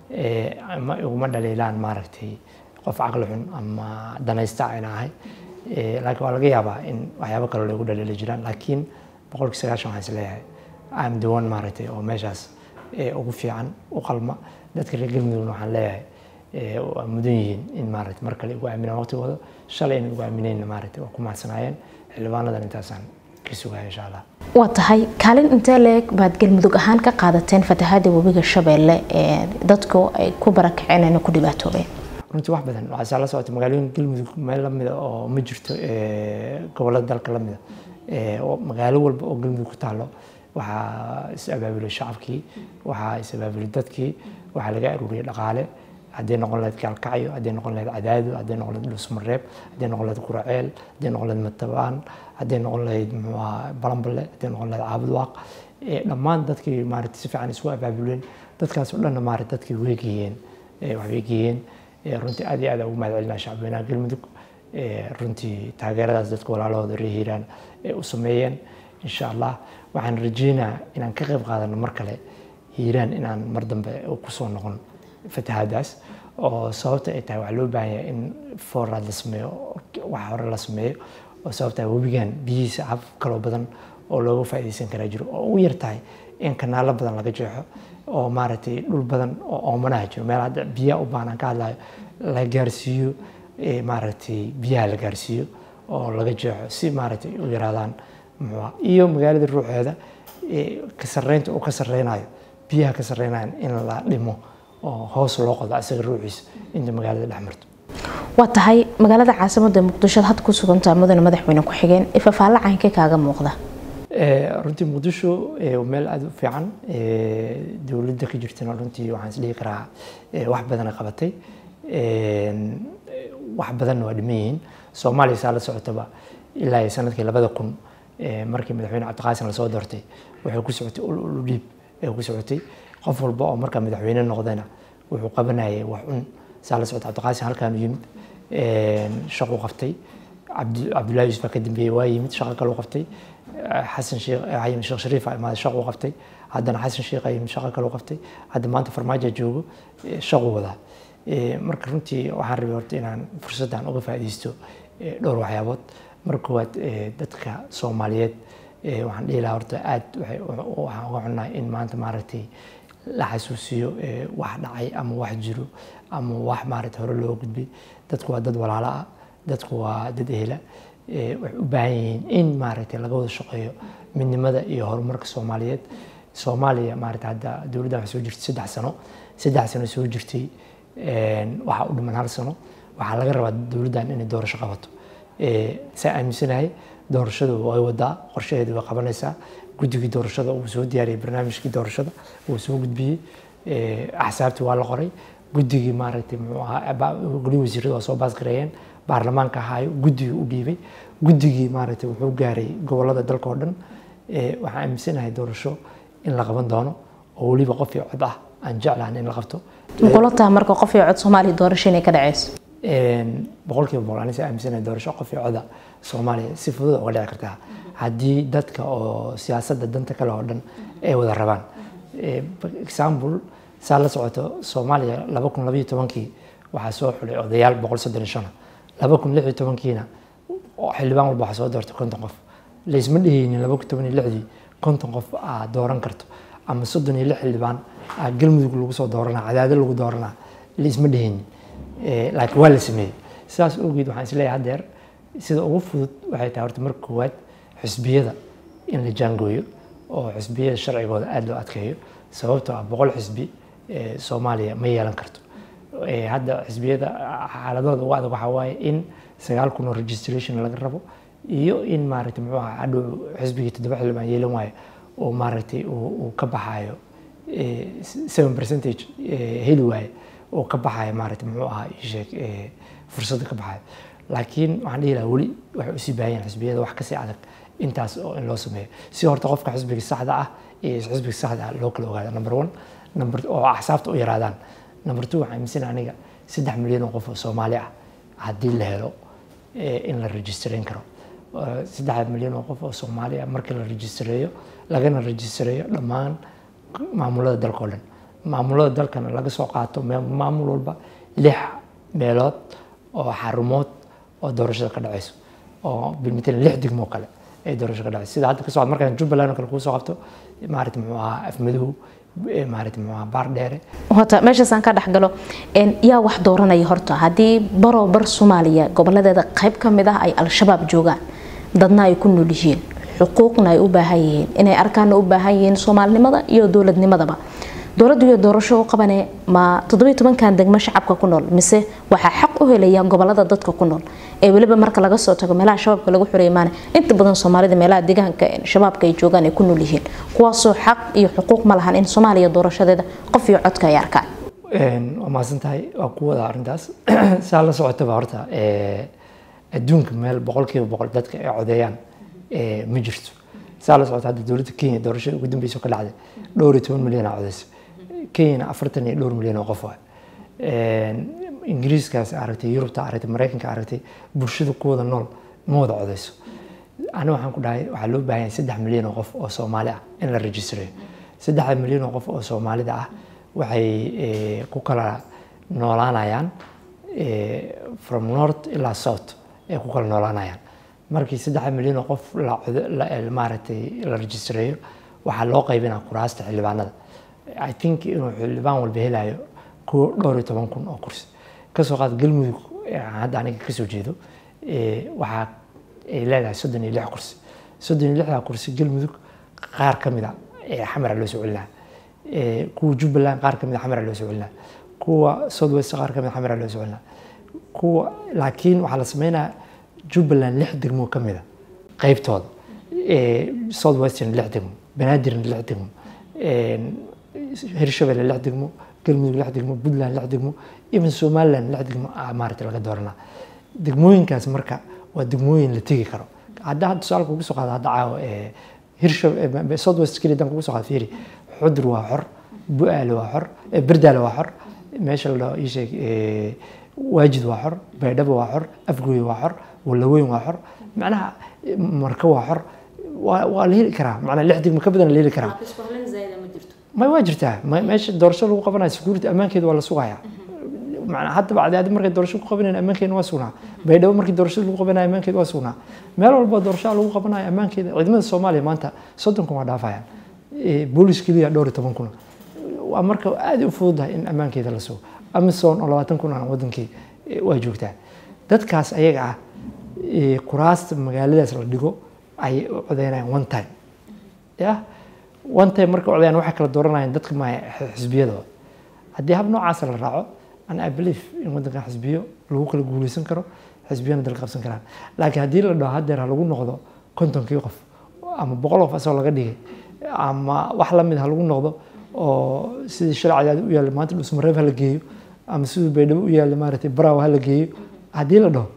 ama iguma dhaliilaan maaragtay qof caqli xun ama danaysta ayna ahay laakiin waa laga yaabaa in waxyaabo kale lagu dhaliili jiraan laakiin boqolkii sagaashan waxaan isleeyahay am the one maaragtay oo meeshaas ugu fiican u qalma dadka reer galmudugna waxaan leeyahay waa mudan yihiin in maaragtay mar kale igu aaminaan waqtigooda shalay in igu aaminayna maaragtay waa ku mahadsanaayeen xildhibaanadan intaasaan ka sugaya insha allah waa tahay kaalin intee leeg baad galmudug ahaan ka qaadateen fatahaada webiga shabeelle ee dadku ay ku barakaceen ayna ku dhibaatoobeen runtii wax badan waxaa la socota magaalooyin galmudug meel lamida oo ma jirto gobolada dalka lamida magaalo walba oo galmudug ku taalo waxaa is abaabulay shacabkii waxaa is abaabulay dadkii waxaa laga aruuriyay dhaqaale hadday noqon lahayd gaalkacyo hadday noqon lahayd cadaado hadday noqon lahayd dhusmareeb hadday noqon lahayd quraceel hadday noqon lahayd matabaan hadday noqon lahayd muxuu ahaa balanballe hadday noqon lahayd caabudwaaq dhammaan dadkii maaragtay si fiican isku abaabuleen dadkaas oo dhanna maaragtay dadkii way geeyeen waxbay geeyeen runtii aad iyo aad ugu mahad celinaa shacbweynaha galmudug runtii taageeradaas dadka walaalahooda reer hiiraan u sameeyeen insha allah waxaan rajeynaa inaan ka qayb qaadano mar kale hiiraan inaan mar dambe kusoo noqon fatahaadaas oo sababta ay tahay waxaa loo baahan yahay in fooraad la sameeyo wax hore la sameeyo oo sababta webigan biyihiisa hab kaloo badan oo looga faa'iidaysan karaa jiro oo ugu yar tahay in kanaalo badan laga jeexo oo maaragtay dhul badan oo oomanaha jiro meel hadda biyaha u baahan aan ka hadlayo la gaarsiiyo maaragtay biyaha la gaarsiiyo oo laga jeexo si maaragtay u yaraadaan muxuu iyo magaalada ruuxeeda ka sarreynta uu ka sarreynayo biyaha ka sarreynayan in la dhimo oo hoos loo qodo isaga ruuxiisa inta magaalada dhex marto waa tahay magaalada caasimada muqdisho had ku sugantaa mudane madaxweyne ku-xigeen ifafaalla caynkee kaaga muuqda runtii muqdisho meel aada u fiican dowladda ka jirtana runtii waxaan isdhihi karaa wax badan ay qabatay wax badanna waa dhiman yihiin soomaaliya saa la socotaba ilaa sanadkii labada kun markii madaxweyne cabdiqaasim lasoo doortay waxay ku socotay ul dhiib ay ku socotay qof walba oo markaa madaxweyne noqdayna wuxuu qabanayay wax un saa la socota cabdiqaasim halkaanu yimid shaqu qabtay cabdullahi yuusuf ka dambeeyey waa yimid shaqo kaleu qabtay xasan sheekh yimid sheekh shariif imaaday shaqu qabtay haddana xasan sheekh yimid shaqo kaleu qabtay hadda maanta farmaajo joogo shaqu wadaa marka runtii waxaan rabay horta inaan fursaddan uga faa'iidaysto dhowr waxyaabood marka koowaad dadka soomaaliyeed waxaan dhihi lahaa horta aad waxaan uga xunnahay in maanta maaragtay la xasuusiyo wax dhacay ama wax jiro ama wax maaragtay hore loo gudbay dadku waa dad walaalo ah dadku waa dad ehla waxay u baahan yihiin in maaragtay laga wada shaqeeyo midnimada iyo horumarka soomaaliyeed soomaaliya maaragtay hadda dowladdan waxay soo jirtay saddex sano saddex sano soo jirtay waxaa u dhiman hal sano waxaa laga rabaa dowladdan inay doorasho qabato saa aaminsanahay doorashadu way wadaa qorshaheedu way qabanaysaa guddigii doorashada uu soo diyaariyey barnaamijkii doorashada uu soo gudbiyey axsaabtii waa la qoray guddigii maaragtay muxuu ahaa goli wasiirada waa soo baasgareeyeen baarlamaanka ahaayo guddigii u dhiibay guddigii maaragtay wuxuu gaaray gobolada dalka oo dhan waxaan aaminsanahay doorasho in la qaban doono oo weliba qof iyo cod ah aan jeclahan in la qabto makula taha marka qof iyo cod soomaaliya doorasho inay ka dhaceyso boqolkiiba boqol anise aaminsanahay doorasho qof iyo coda soomaaliya si fudud uga dhici kartaa haddii dadka oo siyaasadda danta kale oo dhan ay wada rabaan example saa la socoto soomaaliya laba kun labayo tobankii waxaa soo xulay odayaal boqol soddon iyo shan laba kun lix iyo tobankiina xildhibaan walba waxaa soo doortay konton qof laysma dhehaynin laba kun toban iyo lixdii konton qof aa dooran karto ama soddon iyo lix xildhibaan aa galmudug lagu soo dooranaa cadaado lagu dooranaa laysma dhehaynin laakiin waa la sameeyey sidaas awgeed waxaan isleeyahay haddeer sida ugu fudud waxay tahay horta marka koowaad xisbiyada in la jaangooyo oo xisbiyada sharcigooda aada loo adkeeyo sababtoo ah boqol xisbi soomaaliya ma yeelan karto hadda xisbiyada xaaladooda ugu adag waxaa waaye in sagaal kun oo registration laga rabo iyo in maaragtay muxuu ahaa hadhow xisbigii toddoba xildhibaan yeelan waayo oo maaragtay uu ka baxaayo seven percentage heli waaye oo ka baxaya maaragtay muxuu ahaa isheeg fursadda ka baxayo laakiin waxaan dhihi lahaa weli waxay usii baahan yahin xisbiyada wax kasii adag intaas oo in loo sameeyo si horta qofka xisbiga saxda ah iyo xisbiga saxda ah loo kala ogaado number one number oo axsaabta u yaraadaan number two waxaan aaminsanaa aniga saddex milyan oo qof oo soomaali ah haddii la helo in la registrayn karo saddex milyan oo qof oo soomaali ah markii la registareeyo lagana registareeyo dhammaan maamulada dalka oo dhan maamulada dalkana laga soo qaato maamul walba lix meelood oo xarumood oo doorashada ka dhacayso oo bilmatalan lix degmo kale ay doorasho ka dhacayso sida hadda ka socod markaan jubbaland oo kale kuu soo qabto maaragta muxuu ahaa afmadow maaragta muxuu ahaa baar dheere horta meeshaasaan ka dhex galo yaa wax dooranaya horta haddii baroo bar soomaaliya goboladeeda qayb ka mid ah ay al-shabaab joogaan dadna ay ku nool yihiin xuquuqna ay u baahan yihiin inay arkaana u baahan yihiin soomaalinimada iyo dowladnimadaba dowladdu iyo doorasho u qabane ma toddobiyo tobankan degmo shacabka ku nool mise waxaa xaq u helaya gobolada dadka ku nool ee weliba marka laga soo tago meelaha shabaabka lagu xureey maana inta badan soomaalida meelaha deegaanka shabaabka ay joogaan ay ku nool yihiin kuwaasoo xaq iyo xuquuq ma lahan in soomaaliya doorashadeeda qof iyo codka ay arkaan waa mahadsan tahay waa ku wada arrintaas saa la socotaba horta adduunka meel boqolkiiba boqol dadka ay codeeyaan ma jirto saa la socota hadda dowladda kenya doorashada ugu dambeysa ka dhacday dhowr iyo toban milyan aa codeysa kenyana afartan iyo dhowr milyan oo qof waa ingiriiskaas aragtay yurubta aragtay maraykanka aragtay bulshada ku wada nool ma wada codeyso ani waxaan ku dhahay waxaa loo baahan yahay saddex milyan oo qof oo soomaali ah in la registrayo saddexda milyan oo qof oo soomaalida ah waxay ku kala noolaanayaan from north ilaa south ay ku kala noolaanayaan markii saddex milyan oo qof maaragtay la registrayo waxaa loo qaybinaa kuraasta xildhibaanada i think inuu xildhibaan walba helayo kuwa dhowr iyo toban kun oo kursi kasoo qaad galmudug hadda aniga kasoo jeedo waxaa ay leedahay soddon iyo lix kursi soddon iyo lixdaa kursi galmudug qaar ka mid a xamara loo soo celinaa kuwa jubbaland qaar ka mid a xamara loo soo celinaa kuwa southwest qaar ka mid a xamara loo soo celinaa kuwa laakiin waxaa la sameynaya jubbaland lix degmo ka mid a qaybtooda southwestern lix degmo banaadirna lix degmo hirshabelle lix degmo galmudug lix degmo puntland lix degmo even somaliland lix degmo maaragtay laga dooranaa degmooyinkaas marka waa degmooyin la tegi karo hadda hadda tusaale kugu soo qaada hadda caawa hirsha south west kenya dan kugu soo qaada fiiri xudur waa xor bu-aale waa xor berdaale waa xor meesha la dhaho ii sheeg waajid waa xor baydhabo waa xor afgooye waa xor walaweyn waa xor macnaha marka waa xor waa la heli karaa macnaa lix degmo ka badan la heli karaa may waa jirtaa meesha doorasho lagu qabanayo security ammaankeeda waa la sugayaa macnaa hadda bacdaadi markay doorasho ku qabanayaan ammaankeena waa sugnaa baydhabo markii doorashada lagu qabanayo ammaankeeda waa sugnaa meel walba doorasho lagu qabanayo ammaankeeda ciidamada soomaaliya maanta soddon kun waa dhaafayaan boolis keliya dhowr iyo toban kun waa marka aad u fududahay in ammaankeeda la sugo amazon oo labaatan kun aan wadankii waa joogtaa dadkaas ayaga ah kuraasta magaaladaas la dhigo ayay u codeynayaan one time ya one time marka codeyaan waxay kala dooranayaan dadka ma xisbiyadooda haddii hab noocaasa la raaco an i believe in wadankan xisbiyo lagu kala guuleysan karo xisbiyana dal qabsan karaan laakiin haddii la dhaho haddeer ha lagu noqdo kontonkii qof ama boqol qof asagoo laga dhigay ama wax lamid ha lagu noqdo oo sidii sharcidaadi u yaallay maanta dhusmareeb ha la geeyo ama siduu baydhabo u yaallay maaragtay baraaw ha la geeyo haddii la dhaho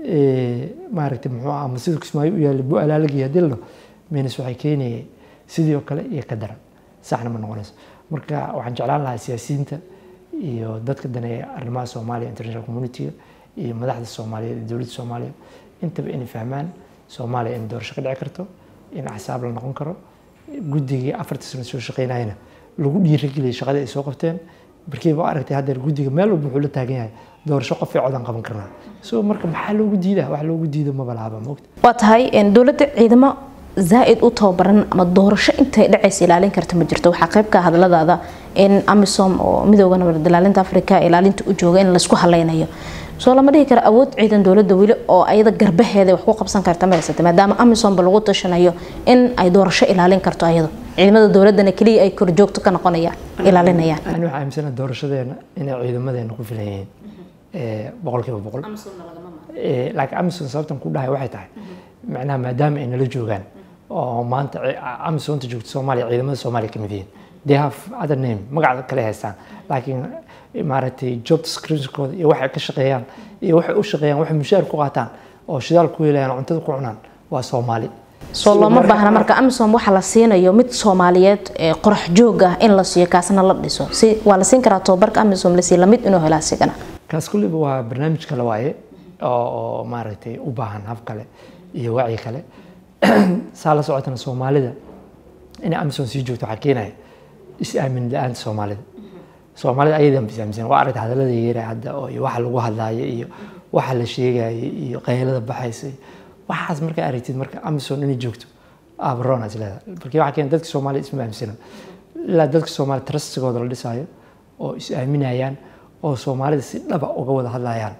maaragtay muxuu ama siduu kismaayo u yaallay bu-aal ha la geeyo haddii la dhaho menis waxay keenayay sidii oo kale iyo ka daran saxna ma noqonayso marka waxaan jeclaan lahaa siyaasiyiinta iyo dadka daneeya arrimaha soomaaliya international community iyo madaxda soomaaliyeed iyo dowladda soomaaliya intaba inay fahmaan soomaaliya in doorasho ka dhici karto in axsaab la noqon karo guddigii afartii sano soo shaqeynayana lagu dhiirigeliyay shaqadii ay soo qabteen barkiiba aragtay haddeer guddiga meel walba wuxuu la taagan yahay doorasho qof ee codan qaban karnaa so marka maxaa loogu diidaa wax loogu diido maba laaba moogta waa tahay dowladda ciidamo zaa-id u tababaran ama doorasho intay dhacaysa ilaalin karta ma jirto waxaa qayb ka hadladaada in amisom oo midooda nabad ilaalinta afrika ilaalinta u jooga in laysku haleynayo soo lama dhihi karo awood ciidan dowladda weli oo ayada garbaheeda wax ku qabsan karta ma haysata maadaama amisomba lagu tashanayo in ay doorasho ilaalin karto ayado ciidamada dowladana keliya ay korjoogto ka noqonayaan ilaalinayaan ani waxaa aaminsana doorashadeena inay ciidamadeena ku filan yihiin boqolkiiba boqol laakiin amisom sababtan ku dhahay waxay tahay macnaha maadaama ay nala joogaan oo maanta amisomta joogta soomaaliya ciidamada soomaaliya kamid yihiin they have other name magaca kale haystaan laakiin maaragtay job descriptionkooda iyo waxay ka shaqeeyaan iyo waxay u shaqeeyaan waxay mushaar ku qaataan oo shidaal ku helayaan cuntada ku cunaan waa soomaali soo looma baahna marka amisom waxa la siinayo mid soomaaliyeed ee qorax joog ah in la siiyo kaasna la dhiso si waa la siin karaa tababarka amisom la siiyo lamid inuu helaa sigana kaas kulliba waa barnaamij kale waaye oo maaragtay u baahan hab kale iyo wacyi kale saa la socotana soomaalida inay amisom sii joogto waxaa keenaya is-aamin la-aanta soomaalida soomaalida ayadan is aaminsan waa aragta hadallada yeera hadda oo iyo waxa lagu hadlaayo iyo waxa la sheegayo iyo qaylada baxaysa waxaas markaa aragtid marka amison inay joogto abron is leedahay marka waxaa keena dadka soomaaliya isma aaminsana ilaa dadka soomaaliya trustigooda la dhisaayo oo is aaminayaan oo soomaalida si dhaba uga wada hadlayaan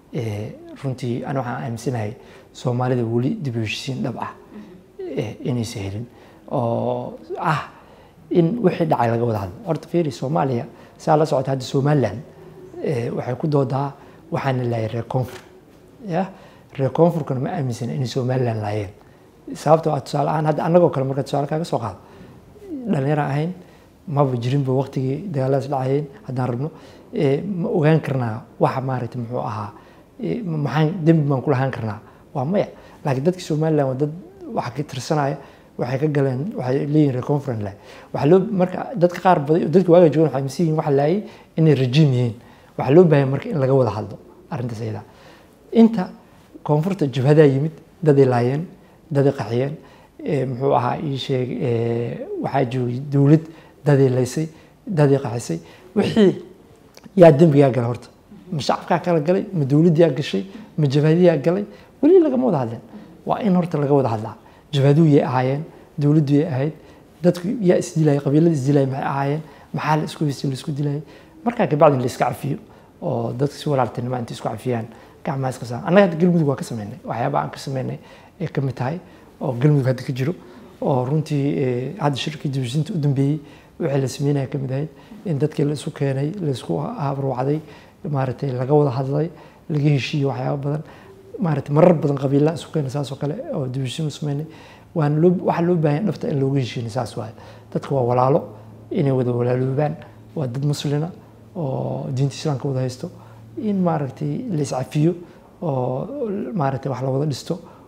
runtii ani waxaan aaminsanahay soomaalida weli dib u heshisiin dhab ah inaysa helin oo ah in wixii dhacay laga wada hadlo horta fiiri soomaaliya saa la socota hadda somaliland waxay ku doodaa waxaana laayay reer koonfur ya reer koonfurkana ma aaminsana inay somaliland laayeen sababta waa tusaale ahaan hadda annagoo kale marka tusaale kaaga soo qaado dhalinyaro ahayn maba jirinba waqtigii dagaaladaas dhacayeen haddaan rabno ma ogaan karnaa waxa maaragtay muxuu ahaa maxaan dembi baan ku lahaan karnaa waa maya laakiin dadka somaliland waa dad waxa ka tirsanaya waxay ka galeen waxay leeyihin reer conference lahay waxaa loo marka dadka qaar baday dadka waaga joogan waxay aaminsan yihiin waxa laayay inay rajiim yihiin waxaa loo baahan marka in laga wada hadlo arrintaas ayada inta koonfurta jabhadaa yimid daday laayeen daday qaxiyeen muxuu ahaa ii sheeg waxaa joogay dowlad daday laysay daday qaxisay wixii yaa dembigaa gala horta ma shacabkaa kala galay ma dowladdiyaa gashay ma jabhadiyaa galay weli lagama wada hadleen waa in horta laga wada hadlaa jabhaduhu yay ahaayeen dowladdu yay ahayd dadku yaa isdilayay qabiilada isdilayay maxay ahaayeen maxaa la isku haystay la isku dilayay markaa kabacdi la iska cafiyo oo dadka si walaaltinimo inta isku cafiyaan gacmaha iska saan annaga hadda galmudug waa ka sameynay waxyaaba aan ka sameynay ee ka mid tahay oo galmudug hadda ka jiro oo runtii hadda shirkii dibishinta u dambeeyey wixii la sameynaya ka mid ahayd in dadkii la isu keenay la isku habruucday maaragtay laga wada hadlay laga heshiiyey waxyaaba badan maaragtay marar badan qabiilaa isu keenay saas oo kale oo dibishin u sameynay waan loo waxaa loo baahan dhafta in looga heshiinay saas waaye dadka waa walaalo inay wada walaaloobaan waa dad muslina oo diinta islaamka wada haysto in maaragtay la iscafiyo oo maaragtay wax la wada dhisto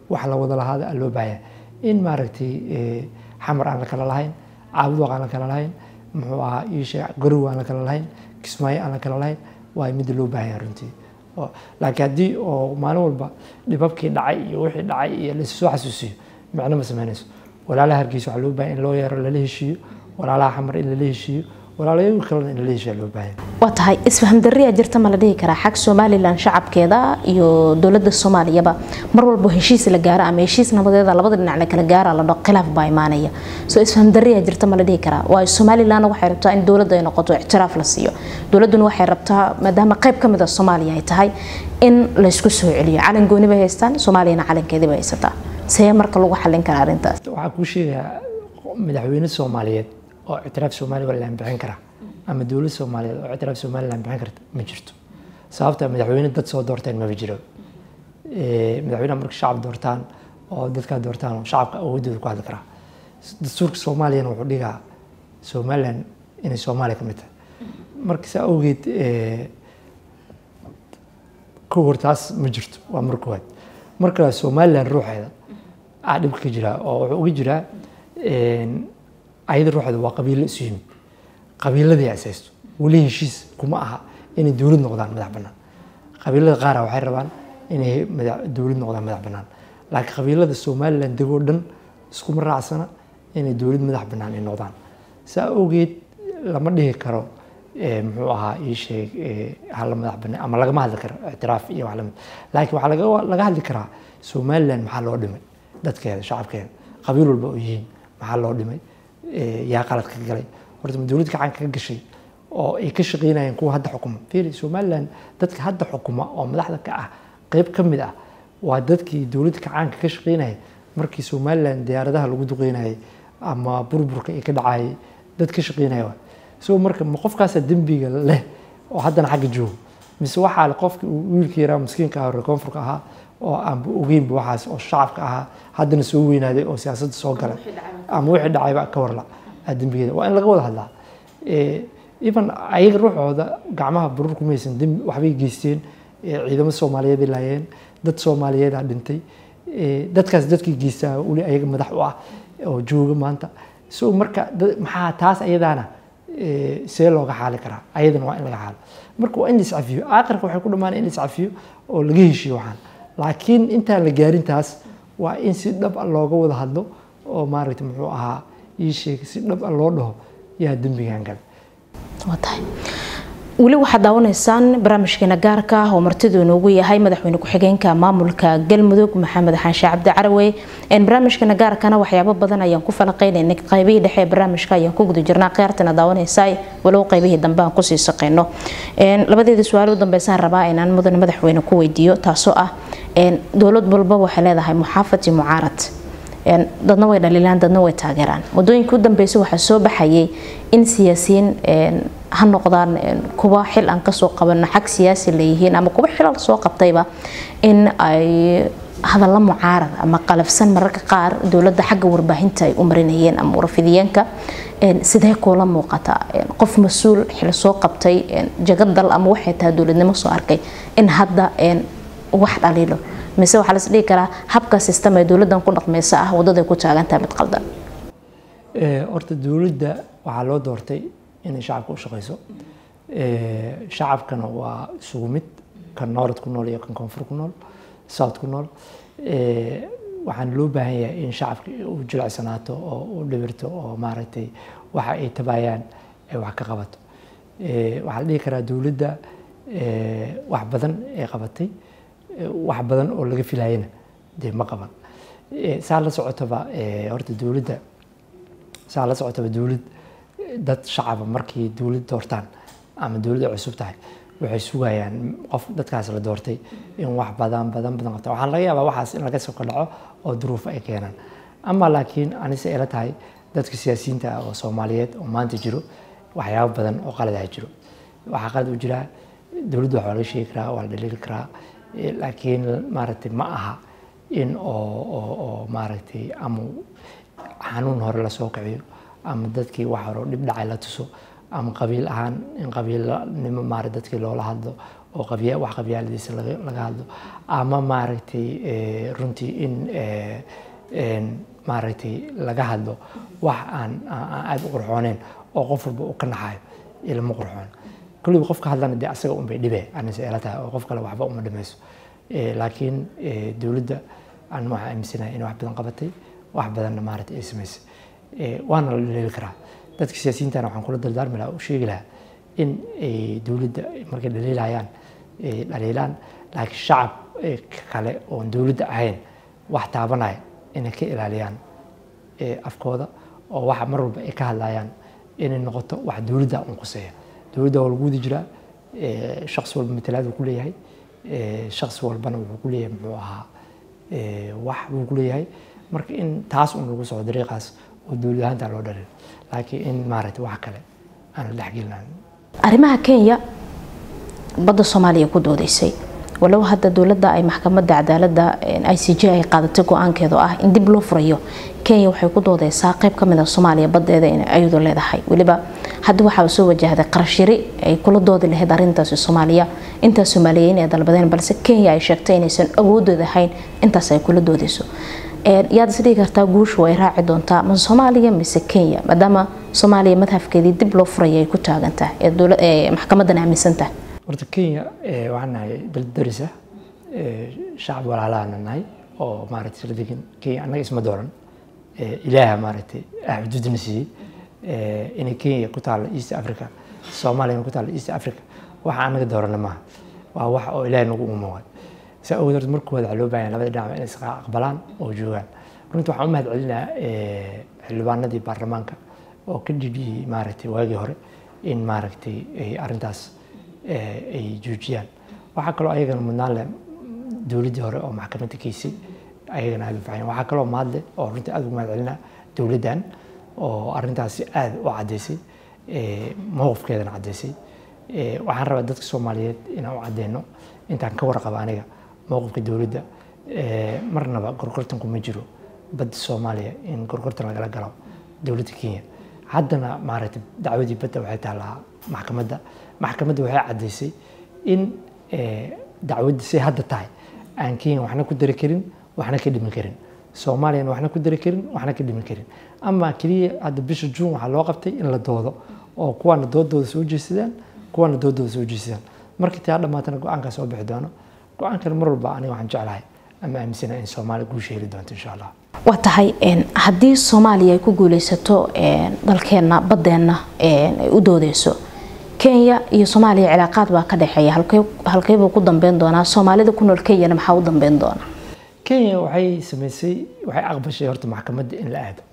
wax la wada lahaada aa loo baahanya in maaragtay xamar aan la kala lahayn caabudoq aan la kala lahayn muxuu ahaa iisha garow aan la kala lahayn kismaayo aan la kala lahayn waa midda loo baahanya runtii laakiin haddii oo maalin walba dhibabkii dhacay iyo wixii dhacay iyo laissoo xasuusiyo micno ma samaynayso walaalaha hargeysa waxaa loo baahanya in loo yeero lala heshiiyo walaalaha xamar in lala heshiiyo walaalayagu kalena in lala heshiiya loo baahanya waa tahay isfaham darriyaa jirta ma la dhihi karaa xag somalilan shacabkeeda iyo dowladda soomaaliyaba mar walbo heshiis la gaaro ama heshiis nabadeeda labada dhinac la kala gaara la dhao khilaaf baa imaanaya soo isfaham darriyaa jirta ma la dhihi karaa waayo somalilan waxay rabtaa in dowladda ay noqoto ictiraaf la siiyo dowladduna waxay rabtaa maadaama qayb ka mid a soomaaliya ay tahay in laysku soo celiyo calan gooni bay haystaan soomaaliyana calankeedii bay haysataa see marka lagu xallin karaa arrintaas waxaa kuu sheegayaa madaxweyne soomaaliyeed oo ictiraaf somalilan bixin kara ama dowlad soomaaliyeed oo ictiraaf somalilan bixin karta ma jirto sababta madaxweyne dad soo doorteen maba jiro madaxweyneha marka shacab doortaan oo dadkaa doortaan oo shacabka awoodooda ku hadli karaa dastuurka soomaaliyana wuxuu dhigaa somalilan inay soomaaliya ka mid tahay marka saa awgeed kow hor taas ma jirto waa mar koowaad marka somalilan ruuxeeda aa dhibka ka jiraa oo wuxuu uga jiraa ayada ruuxeeda waa qabiilo isu yimid qabiiladii asaysto weli heshiis kuma aha inay dowlad noqdaan madax bannaan qabiilada qaara waxay rabaan inay dowlad noqdaan madax bannaan laakiin qabiilada somalilan degoo dhan iskuma raacsana inay dowlad madax bannaan ay noqdaan saa awgeed lama dhihi karo muxuu ahaa ii sheeg hala madax bannaan ama lagama hadli karo ictiraaf iyo wax lamid laakiin waxaa laga hadli karaa somalilan maxaa loo dhimay dadkeeda shacabkeeda qabiil walba oo yihiin maxaa loo dhimay yaa qalad ka galay horta ma dowlad gacan ka gashay oo ay ka shaqeynayeen kuwa hadda xukuma fiiri somalilan dadka hadda xukuma oo madaxda ka ah qeyb ka mid ah waa dadkii dowladda gacaanka ka shaqeynayay markii somalilan diyaaradaha lagu duqeynayay ama burburka ay ka dhacayay dad ka shaqeynaya waa so marka ma qofkaasa dembiga leh oo haddana xagga joogo mise waxaa le qofki wiilka yaraa miskiinka ah reer koonfurka ahaa oo aanba ogeynba waxaas oo shacabka ahaa haddana soo weynaaday oo siyaasadda soo galay ama wixii dhacayba ka warla dembigeeda waa in laga wada hadlaa even ayaga ruuxooda gacmaha baruur kumaysan dembi waxbay geysteen ciidamo soomaaliyeed ay laayeen dad soomaaliyeedaa dhintay dadkaas dadkii geystaa weli ayaga madax u ah oo jooga maanta so marka maxaa taas ayadaana see looga xaali karaa ayadana waa in laga xaalo marka waa in la iscafiyo aakhirka waxay ku dhammaan in la iscafiyo oo laga heshiyo waxaan laakiin intaan la gaarin taas waa in si dhab a looga wada hadlo oo maaragta muxuu ahaa ii sheeg si dhab a loo dhaho yaa dembigan gale tahay weli waxaad daawanaysaan barnaamijkeena gaarka ah oo martidu inoogu yahay madaxweyne ku-xigeenka maamulka galmudug maxamed xaanshe cabdi carawey barnaamijkeena gaarkana waxyaabo badan ayaan ku falaqeynayna qaybihii dhexe ee barnaamijka ayaan ku guda jirnaa khiyaartana daawanaysaa walow qaybihii dambe aan kusii saqeyno labadeeda su-aal u dambeysaan rabaa inaan mudane madaxweyne ku weydiiyo taasoo ah dowlad walba waxay leedahay muxaafad iyo mucaarad dadna way dhaliilaan dadna way taageeraan wadooyinka u dambeysay waxaa soo baxayay in siyaasiyiin ha noqdaan kuwa xil aan kasoo qaban xag siyaasi leeyihiin ama kuwa xilal soo qabtayba in ay hadalla mucaarad ama qalafsan mararka qaar dowladda xagga warbaahinta ay u marinayeen ama warfidiyeenka sidee kuula muuqata qof mas-uul xil soo qabtay jagadal ama waxay tahay dowladnimo soo arkay in hadda wax dhaliilo mise waxaa las dhihi karaa habka sistem ee dowladdan ku dhaqmaysa ah waddaday ku taagantahay mid qaldan horta dowladda waxaa loo doortay inay shacabka u shaqeyso shacabkana waa isugu mid kan noorad ku nool iyo kan koonfur ku nool south ku nool waxaan loo baahan yahay in shacabka uu jilicsanaato oo u dhibirto oo maaragtay waxa ay tabayaan ay wax ka qabato waxaa la dhihi karaa dowladda wax badan ay qabatay wax badan oo laga filayana dee ma qaban saa la socotaba horta dowladda saa la socotaba dowlad dad shacaba markii dowlad doortaan ama dowladda cusub tahay waxay sugayaan qof dadkaas la doortay in wax badan badan badan qabta waxaan laga yaabaa waxaas in laga soko dhaco oo duruufo ay keenaan ama laakiin anise ila tahay dadka siyaasiyiinta ah oo soomaaliyeed oo maanta jiro waxyaabo badan oo qaladaha jiro waxaa qalad u jiraa dowladda waxaa laga sheegi karaa waa la dhaliili karaa laakiin maaragtay ma aha in oo oo oo maaragtay ama xanuun hore lasoo kiciyo ama dadkii wax hore dhib dhacay la tuso ama qabiil ahaan in qabiilnimo maarag dadkii loola hadlo oo qabya wax qabyaaladiisa laga laga hadlo ama maaragtay eh, runtii in eh, een, maaragtay laga hadlo wax aan aan aan aad u qurxooneyn oo qof walba uu ka naxayo ilama qurxoon kulliba qofka hadlana dee asaga unbay dhibe anise ila tahay oo qof kale waxba uma dhimayso Eh, laakiin eh, dowladda aan waxaa aaminsanahay inay wax badan qabatay wax badanna maaragtay ay samaysay Eh, waana la dhaleeli karaa dadka siyaasiyiintana waxaan kula dardaarmi lahaa u sheegi lahaa in ay dowladda markay dhaliilayaan ay dhaliilaan laakiin shacab eh, kale oon dowladda ahayn wax taabanaya inay ka ilaaliyaan eh, afkooda oo waxa mar walba ay ka hadlayaan inay noqoto wax dowladda un quseeya dowladda waa lagu wadi jiraa eh, shaqsi walba matalaad uu ku leeyahay eh, shaqsi walbana wuxuu ku leeyahay muxuu ahaa eh, wax buu ku leeyahay marka in taas un lagu socdo dariiqaas oo dowlad ahaanta loo dhalin laakiin in maaragtay wax kale aan la dhexgelinayn arrimaha kenya badda soomaaliya ku doodeysay walow hadda dowladda ay maxkamadda cadaaladda i c j ay qaadatay go-aankeeda oo ah in dib loo furayo kenya waxay ku doodeysaa qayb ka mid a soomaaliya baddeeda inay ayadu leedahay weliba hadda waxaa soo wajahday qarashiri ay kula doodi lahayd arrintaasi soomaaliya intaas soomaaliyeyn ay dalbadeen balse kenya ay sheegtay inaysan awoodooda ahayn intaas ay kula doodeyso yaad is dhigi kartaa guushu ay raaci doontaa ma soomaaliya mise kenya maadaama soomaaliya madhafkeedii dib loo furaya ay ku taagan tahay ee dowla- ee maxkamadan aaminsan tahay horta kenya eh, waxaan nahay dal daris ah eh, shacab walaalaana nahay oo maaragtay isla degan kenya annaga isma dooran Eh, ilaaha maaragtay ah xuduudna siiyey Eh, inay kenya ku taalo east africa soomaaliya ku taalo east africa waxa annaga doorana maaha waa wax oo ilaahay nagu umuuqay saa awgeed horta marka koowaad waxaa loo baahan yahay labada dhinac inay isqa aqbalaan oo joogaan runtii waxaan u mahad celinayaa eh, xildhibaanadii baarlamaanka oo ka dhidhiyey maaragtay waagii hore in maaragtay ay arrintaas eh, ay joojiyaan waxaa kaloo ayagana mudnaan leh dowladdii hore oo maxkamadda geysay ayagana aad u faxayan waxaa kaloo mahadle oo runtii aad ugu mahad celinaa dowladdan oo arrintaasi aad u caddaysay eh, mowqifkeedana caddaysay Eh, waxaan rabaa dadka soomaaliyeed inaan u caddeyno intaan ka warqaba aniga mowqifka dowladda eh, marnaba gorgortanku ma jiro badda soomaaliya in gorgortan lagala galo dowladda kenya haddana maaragtay dacwadii badda waxay taallaa maxkamadda maxkamadda waxay caddaysay in eh, dacwadda say hadda tahay aan kenya waxna ku dari karin waxna ka dhimin karin soomaaliyana waxna ku dari karin waxna ka dhimin karin ama keliya hadda bisha juun waxaa loo qabtay in la doodo oo kuwaana doodooda soo jeesadaan kuwaana doodooda soo jeesadaan markii taa dhammaatana go-aankaa soo bixi doono go-aankan mar walba aniga waxaan jeclahay ama aaminsanahay in soomaaliya guusha heli doonto insha allah waa tahay een, haddii soomaaliya ay ku guuleysato een, dalkeenna baddeenna een, ay u doodeyso kenya iyo soomaaliya cilaaqaad baa ka dhexeeya halkee halkeebuu ku dambeyn doonaa soomaalida ku nool kenyana maxaa u dambeyn doona kenya waxay samaysay waxay aqbashay horta maxkamadda in la aado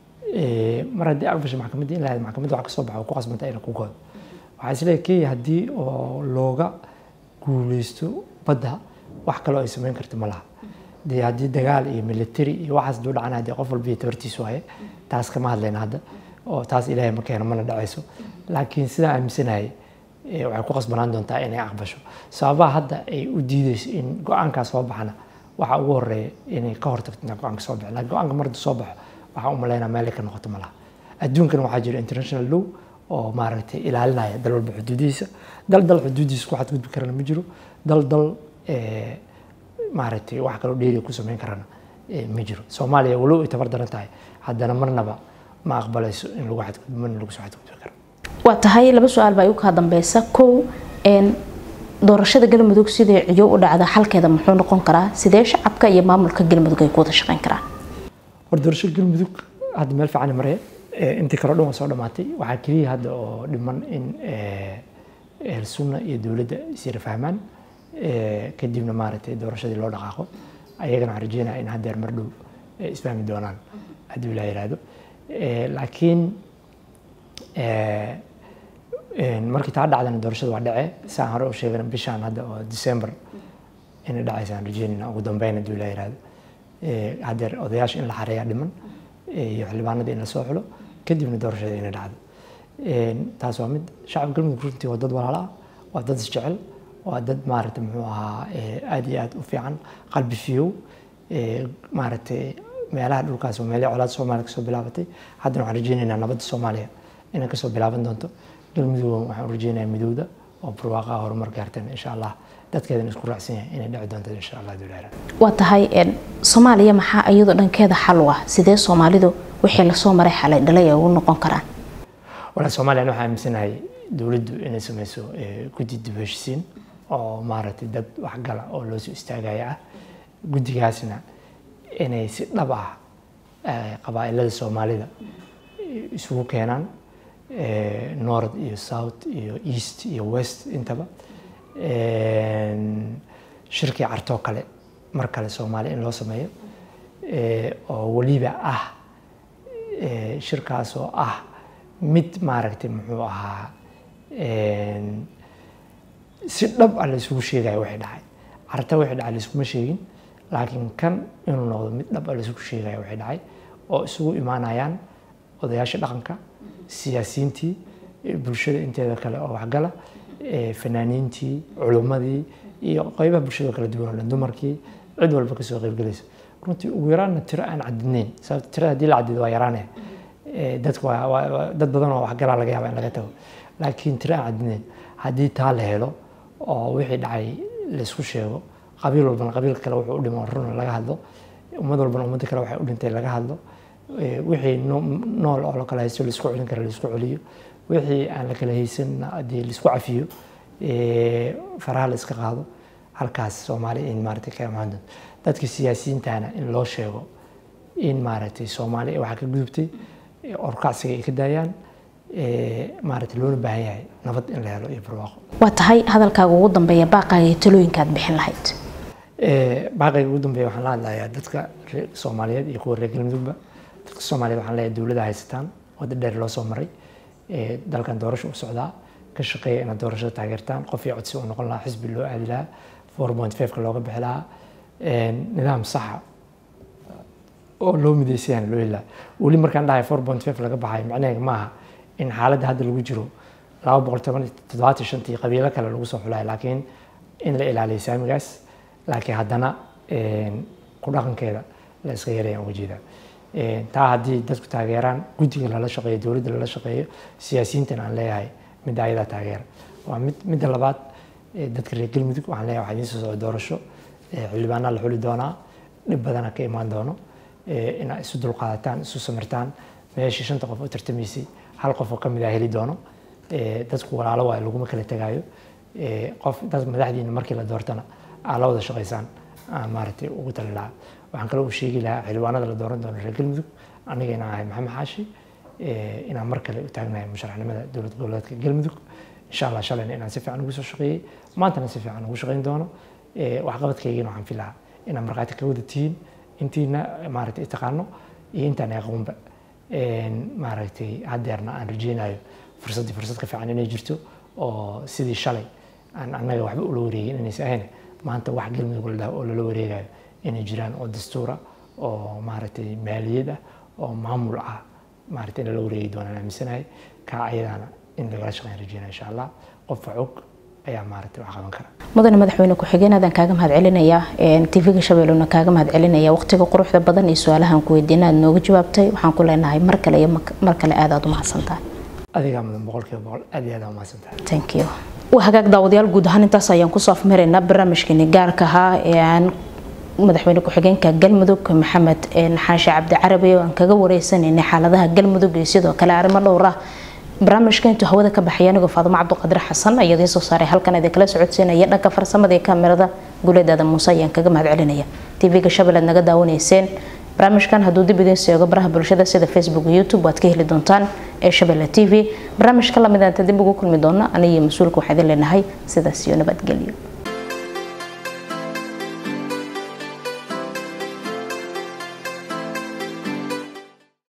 Eh, mar haddii aqbashay maxkamadda in la aado maxkamadda waxa kasoo baxa oo ku qasbanta inay ku goodo waxaa isleeyahay kenya haddii oo looga guuleysto badda wax kaloo ay samayn karto ma laha dee haddii dagaal iyo military iyo waxaas duu dhacana haddii qof walba iyo tabartiisu waaye taas kama hadlayna hadda oo taas ilaahay ma keeno mana dhacayso laakiin sidaan aaminsanahay eh, waxay ku qasbanaan doontaa inay aqbasho sababaha hadda ay u diideyso in go-aankaas soo baxana waxaa ugu horeeya inay ka hortagto inaan go-aanka soo baxo laakiin go-aanka marda soo baxo waxaa u malaynaa meel ay ka noqoto ma laha adduunkana waxaa jira international law oo maaragtay ilaalinaya dal walba xuduudihiisa dal dal xuduudiisa ku xadgudbi karana ma jiro dal dal eh, maaragtay wax kaloo dheeriya ku samayn karana eh, ma jiro soomaaliya walow ay tabar daran tahay haddana marnaba ma aqbalayso in lagu xadgudbo mana lagu soo xadgudbi karo waa tahay laba su-aal baa igu kaa dambeysa kow een, doorashada galmudug sidai ciyo u dhacda xalkeeda muxuu noqon karaa sidee shacabka iyo maamulka galmudug ay ku wada shaqeyn karaan hor doorasho galmudug hadda meel fiican maraya Eh, intii kale o dhan waa soo dhammaatay waxaa keliya hadda oo dhiman in eh, ehl sunna iyo dowladda isyara fahmaan Eh, kadibna maaragtay doorashadii loo dhaqaaqo ayagana waxaan rajeynaya in haddeer mar dhow eh, isfahmi doonaan haddii ilaa yihahdo Eh, laakiin eh, een, markii taa dhacdana doorashada waa dhacee saan hore u sheegana bishaan hadda oo december inay dhacaysa aan rajeynayna ugu dambeyn haddii ilaa yihahdo Eh, haddeer odayaasha in la xareeyaa dhiman eh, iyo xildhibaanada in la soo xulo kadibna doorashada inay dhacdo Een, taas waa mid shacabka galmudug runtii waa dad walaala ah waa dad isjecel waa dad maaragtay muxuu ahaa eh, aad iyo aad u fiican qalbi fiyow Eh, maaragtay meelaha dhulkaas waa meelihii colaad soomaaliya kasoo bilaabatay haddana waxaan rajeynaynaa nabadda soomaaliya inay kasoo bilaaban doonto galmudug waxaan u rajeynayaa midowda oo barwaaqaha horumar gaartan insha allah dadkeedana isku raacsan yahay inay dhici doonto insha allah duleera waa tahay soomaaliya maxaa iyadoo dhankeeda xal u ah sidee soomaalidu wixii lasoo maray xalay dhalay ay ugu noqon karaan walaa soomaaliya waxaa aaminsanahay dowladdu inay sameyso guddi dib heshisiin oo maaragtay dad waxgala oo loo soo istaagaya ah guddigaasna inay si dhab ah qabaa'ilada soomaalida isugu keenaan north iyo south iyo east iyo west intaba shirkii cartoo kale mar kale soomaaliya in loo sameeyo oo weliba ah shirkaas oo ah mid maaragtay muxuu ahaa si dhab ah laysugu sheegayo wixii dhacay carta wixii dhacay layskuma sheegin laakiin kan inuu noqdo mid dhab ah laysugu sheegayo wixii dhacay oo isugu imaanayaan odayaasha dhaqanka siyaasiyiintii bulshada inteeda kale oo waxgala fanaaniintii culimmadii iyo qaybaha bulshada kala duwan oo dhan dumarkii cid walba kasoo qaybgalaysa runtii ugu yaraanna tiro aan cadidnayn sababta tirada haddii la cadido waa yaraanaya dadku dad badan oo waxgalaa laga yaaba in laga tago laakiin tiro aan cadidnayn haddii taa la helo oo wixii dhacay laysku sheego qabiil walbana qabiil kale wuxuu u dhimo run laga hadlo ummad walbana ummadda kale waxay u dhintay laga hadlo wixii nool oo la kala haysto laisku celin kara laisku celiyo wixii aan la kala haysanna haddii laisku cafiyo faraha la iska qaado halkaas soomaaliya in maaragtay ka imaan doonto dadka siyaasiyiintana in loo sheego in maaragtay soomaaliya waxaa ka gudubtay orkacsiga ay ka daayaan maaragtay loona baahan yahay nabad in la helo iyo barwaaqo waa tahay hadalkaaga ugu dambeeya baaqaaga iyo talooyinkaad bixin lahayd baaqayga ugu dambeeya waxaan la hadlayaa dadka soomaaliyeed iyo kuwa reer galmudugba dadka soomaaliyeed waxaan leeyahay dowladda haysataan wadda dheer loo soo maray dalkan doorasho u socdaa ka shaqeeya inaad doorashada taageertaan qof iyo codsi uu noqon lahaa xisbi loo aadi lahaa four point five-ka looga bixi lahaa nidaam saxa oo loo mideysayana loo heli lahaa weli markaan dhahay four point five laga baxay macnaheega maaha in xaaladda hadda lagu jiro laba boqol toban toddobaatan shantii qabiilo kale lagu soo xulayo laakiin in la ilaaliyo saamigaas laakiin haddana ku dhaqankeeda la iska yarayaan uga jeedaa taa haddii dadku taageeraan guddiga lala shaqeeyo dowladda lala shaqeeyo siyaasiyiintana aan leeyahay midda ayadaa taageera waa mid midda labaad dadka reer galmudug waxaan leeyahay waxaa idiin soo socda doorasho xildhibaanaa la xuli doonaa dhib badana ka imaan doono inaad isu dulqaadataan isu samirtaan meeshii shanta qof u tartamaysay hal qof oo ka mid ah heli doono dadku walaalo waayo laguma kala tegaayo qof dad madaxdiina markii la doortana aa la wada shaqaysaan maaragtay ugu tali lahaa waxaan kaloo u sheegi lahaa xildhibaanada la dooran doono reer galmudug aniga inaan ahay maxamed xaashi inaan mar kale u taagnahay musharaxnimada dowlad goboleedka galmudug insha allah shalayna inaan si fiican ugu soo shaqeeyey maantana si fiican ugu shaqeyn doono waxqabadkaygina waxaan filahaa inaan markhaati ka wada tihiin intiina maaragtay taqaano iyo intaan aqoonba maaragtay haddeerna aan rajeynayo fursaddii fursad ka fiican inay jirto oo sidii shalay aan annaga waxba ula wareegin inaysa ahayn maanta wax galmudug la dhaho oo lala wareegayo inay jiraan oo dastuura oo maaragtay maaliyad ah oo maamul ah maaragtay in lala wareegi doonaan aaminsanahay kaa ayadaana in lagala shaqeyn rajeynaya insha allah qofka og ayaa maaragtay wax qaban kara mudane madaxweyne ku-xigeen aadaan kaaga mahad celinayaa tv-ga shabeellona kaaga mahad celinaya waqtiga quruxda badan iyo su-aalahan ku weydiina aad nooga jawaabtay waxaan ku leenahay mar kale iyo mar kale aad aad u mahadsantahay adigaa mudan boqolkiiba boqol aad iyo aad aa umahadsantahay thank you waa hagaag daawadayaal guud ahaan intaas ayaan kusoo afmaraynaa barnaamijkeeni gaarka ahaa ee aan madaxweyne ku-xigeenka galmudug maxamed xaashi cabdi carabi oo aan kaga wareysanaynay xaaladaha galmudug iyo sidoo kale arrimo dhowr ah barnaamijka intuu hawada ka baxay anigoo faadumo cabdiqadir xasan ayaa idiin soo saaray halkan idin kala socodsiinaya dhanka farsamada iyo kaamirada guuleedaada muuse ayaan kaga mahad celinaya tv-ga shabeelaad naga daawanayseen barnaamijkan hadduu dib idiin seego baraha bulshada sida facebook iyo youtube waad ka heli doontaan ee shabeelle t v barnaamijka lamid aanta dib ugu kulmi doona aniyo mas-uulka waxaa idin leenahay sidaas iyo nabadgelyo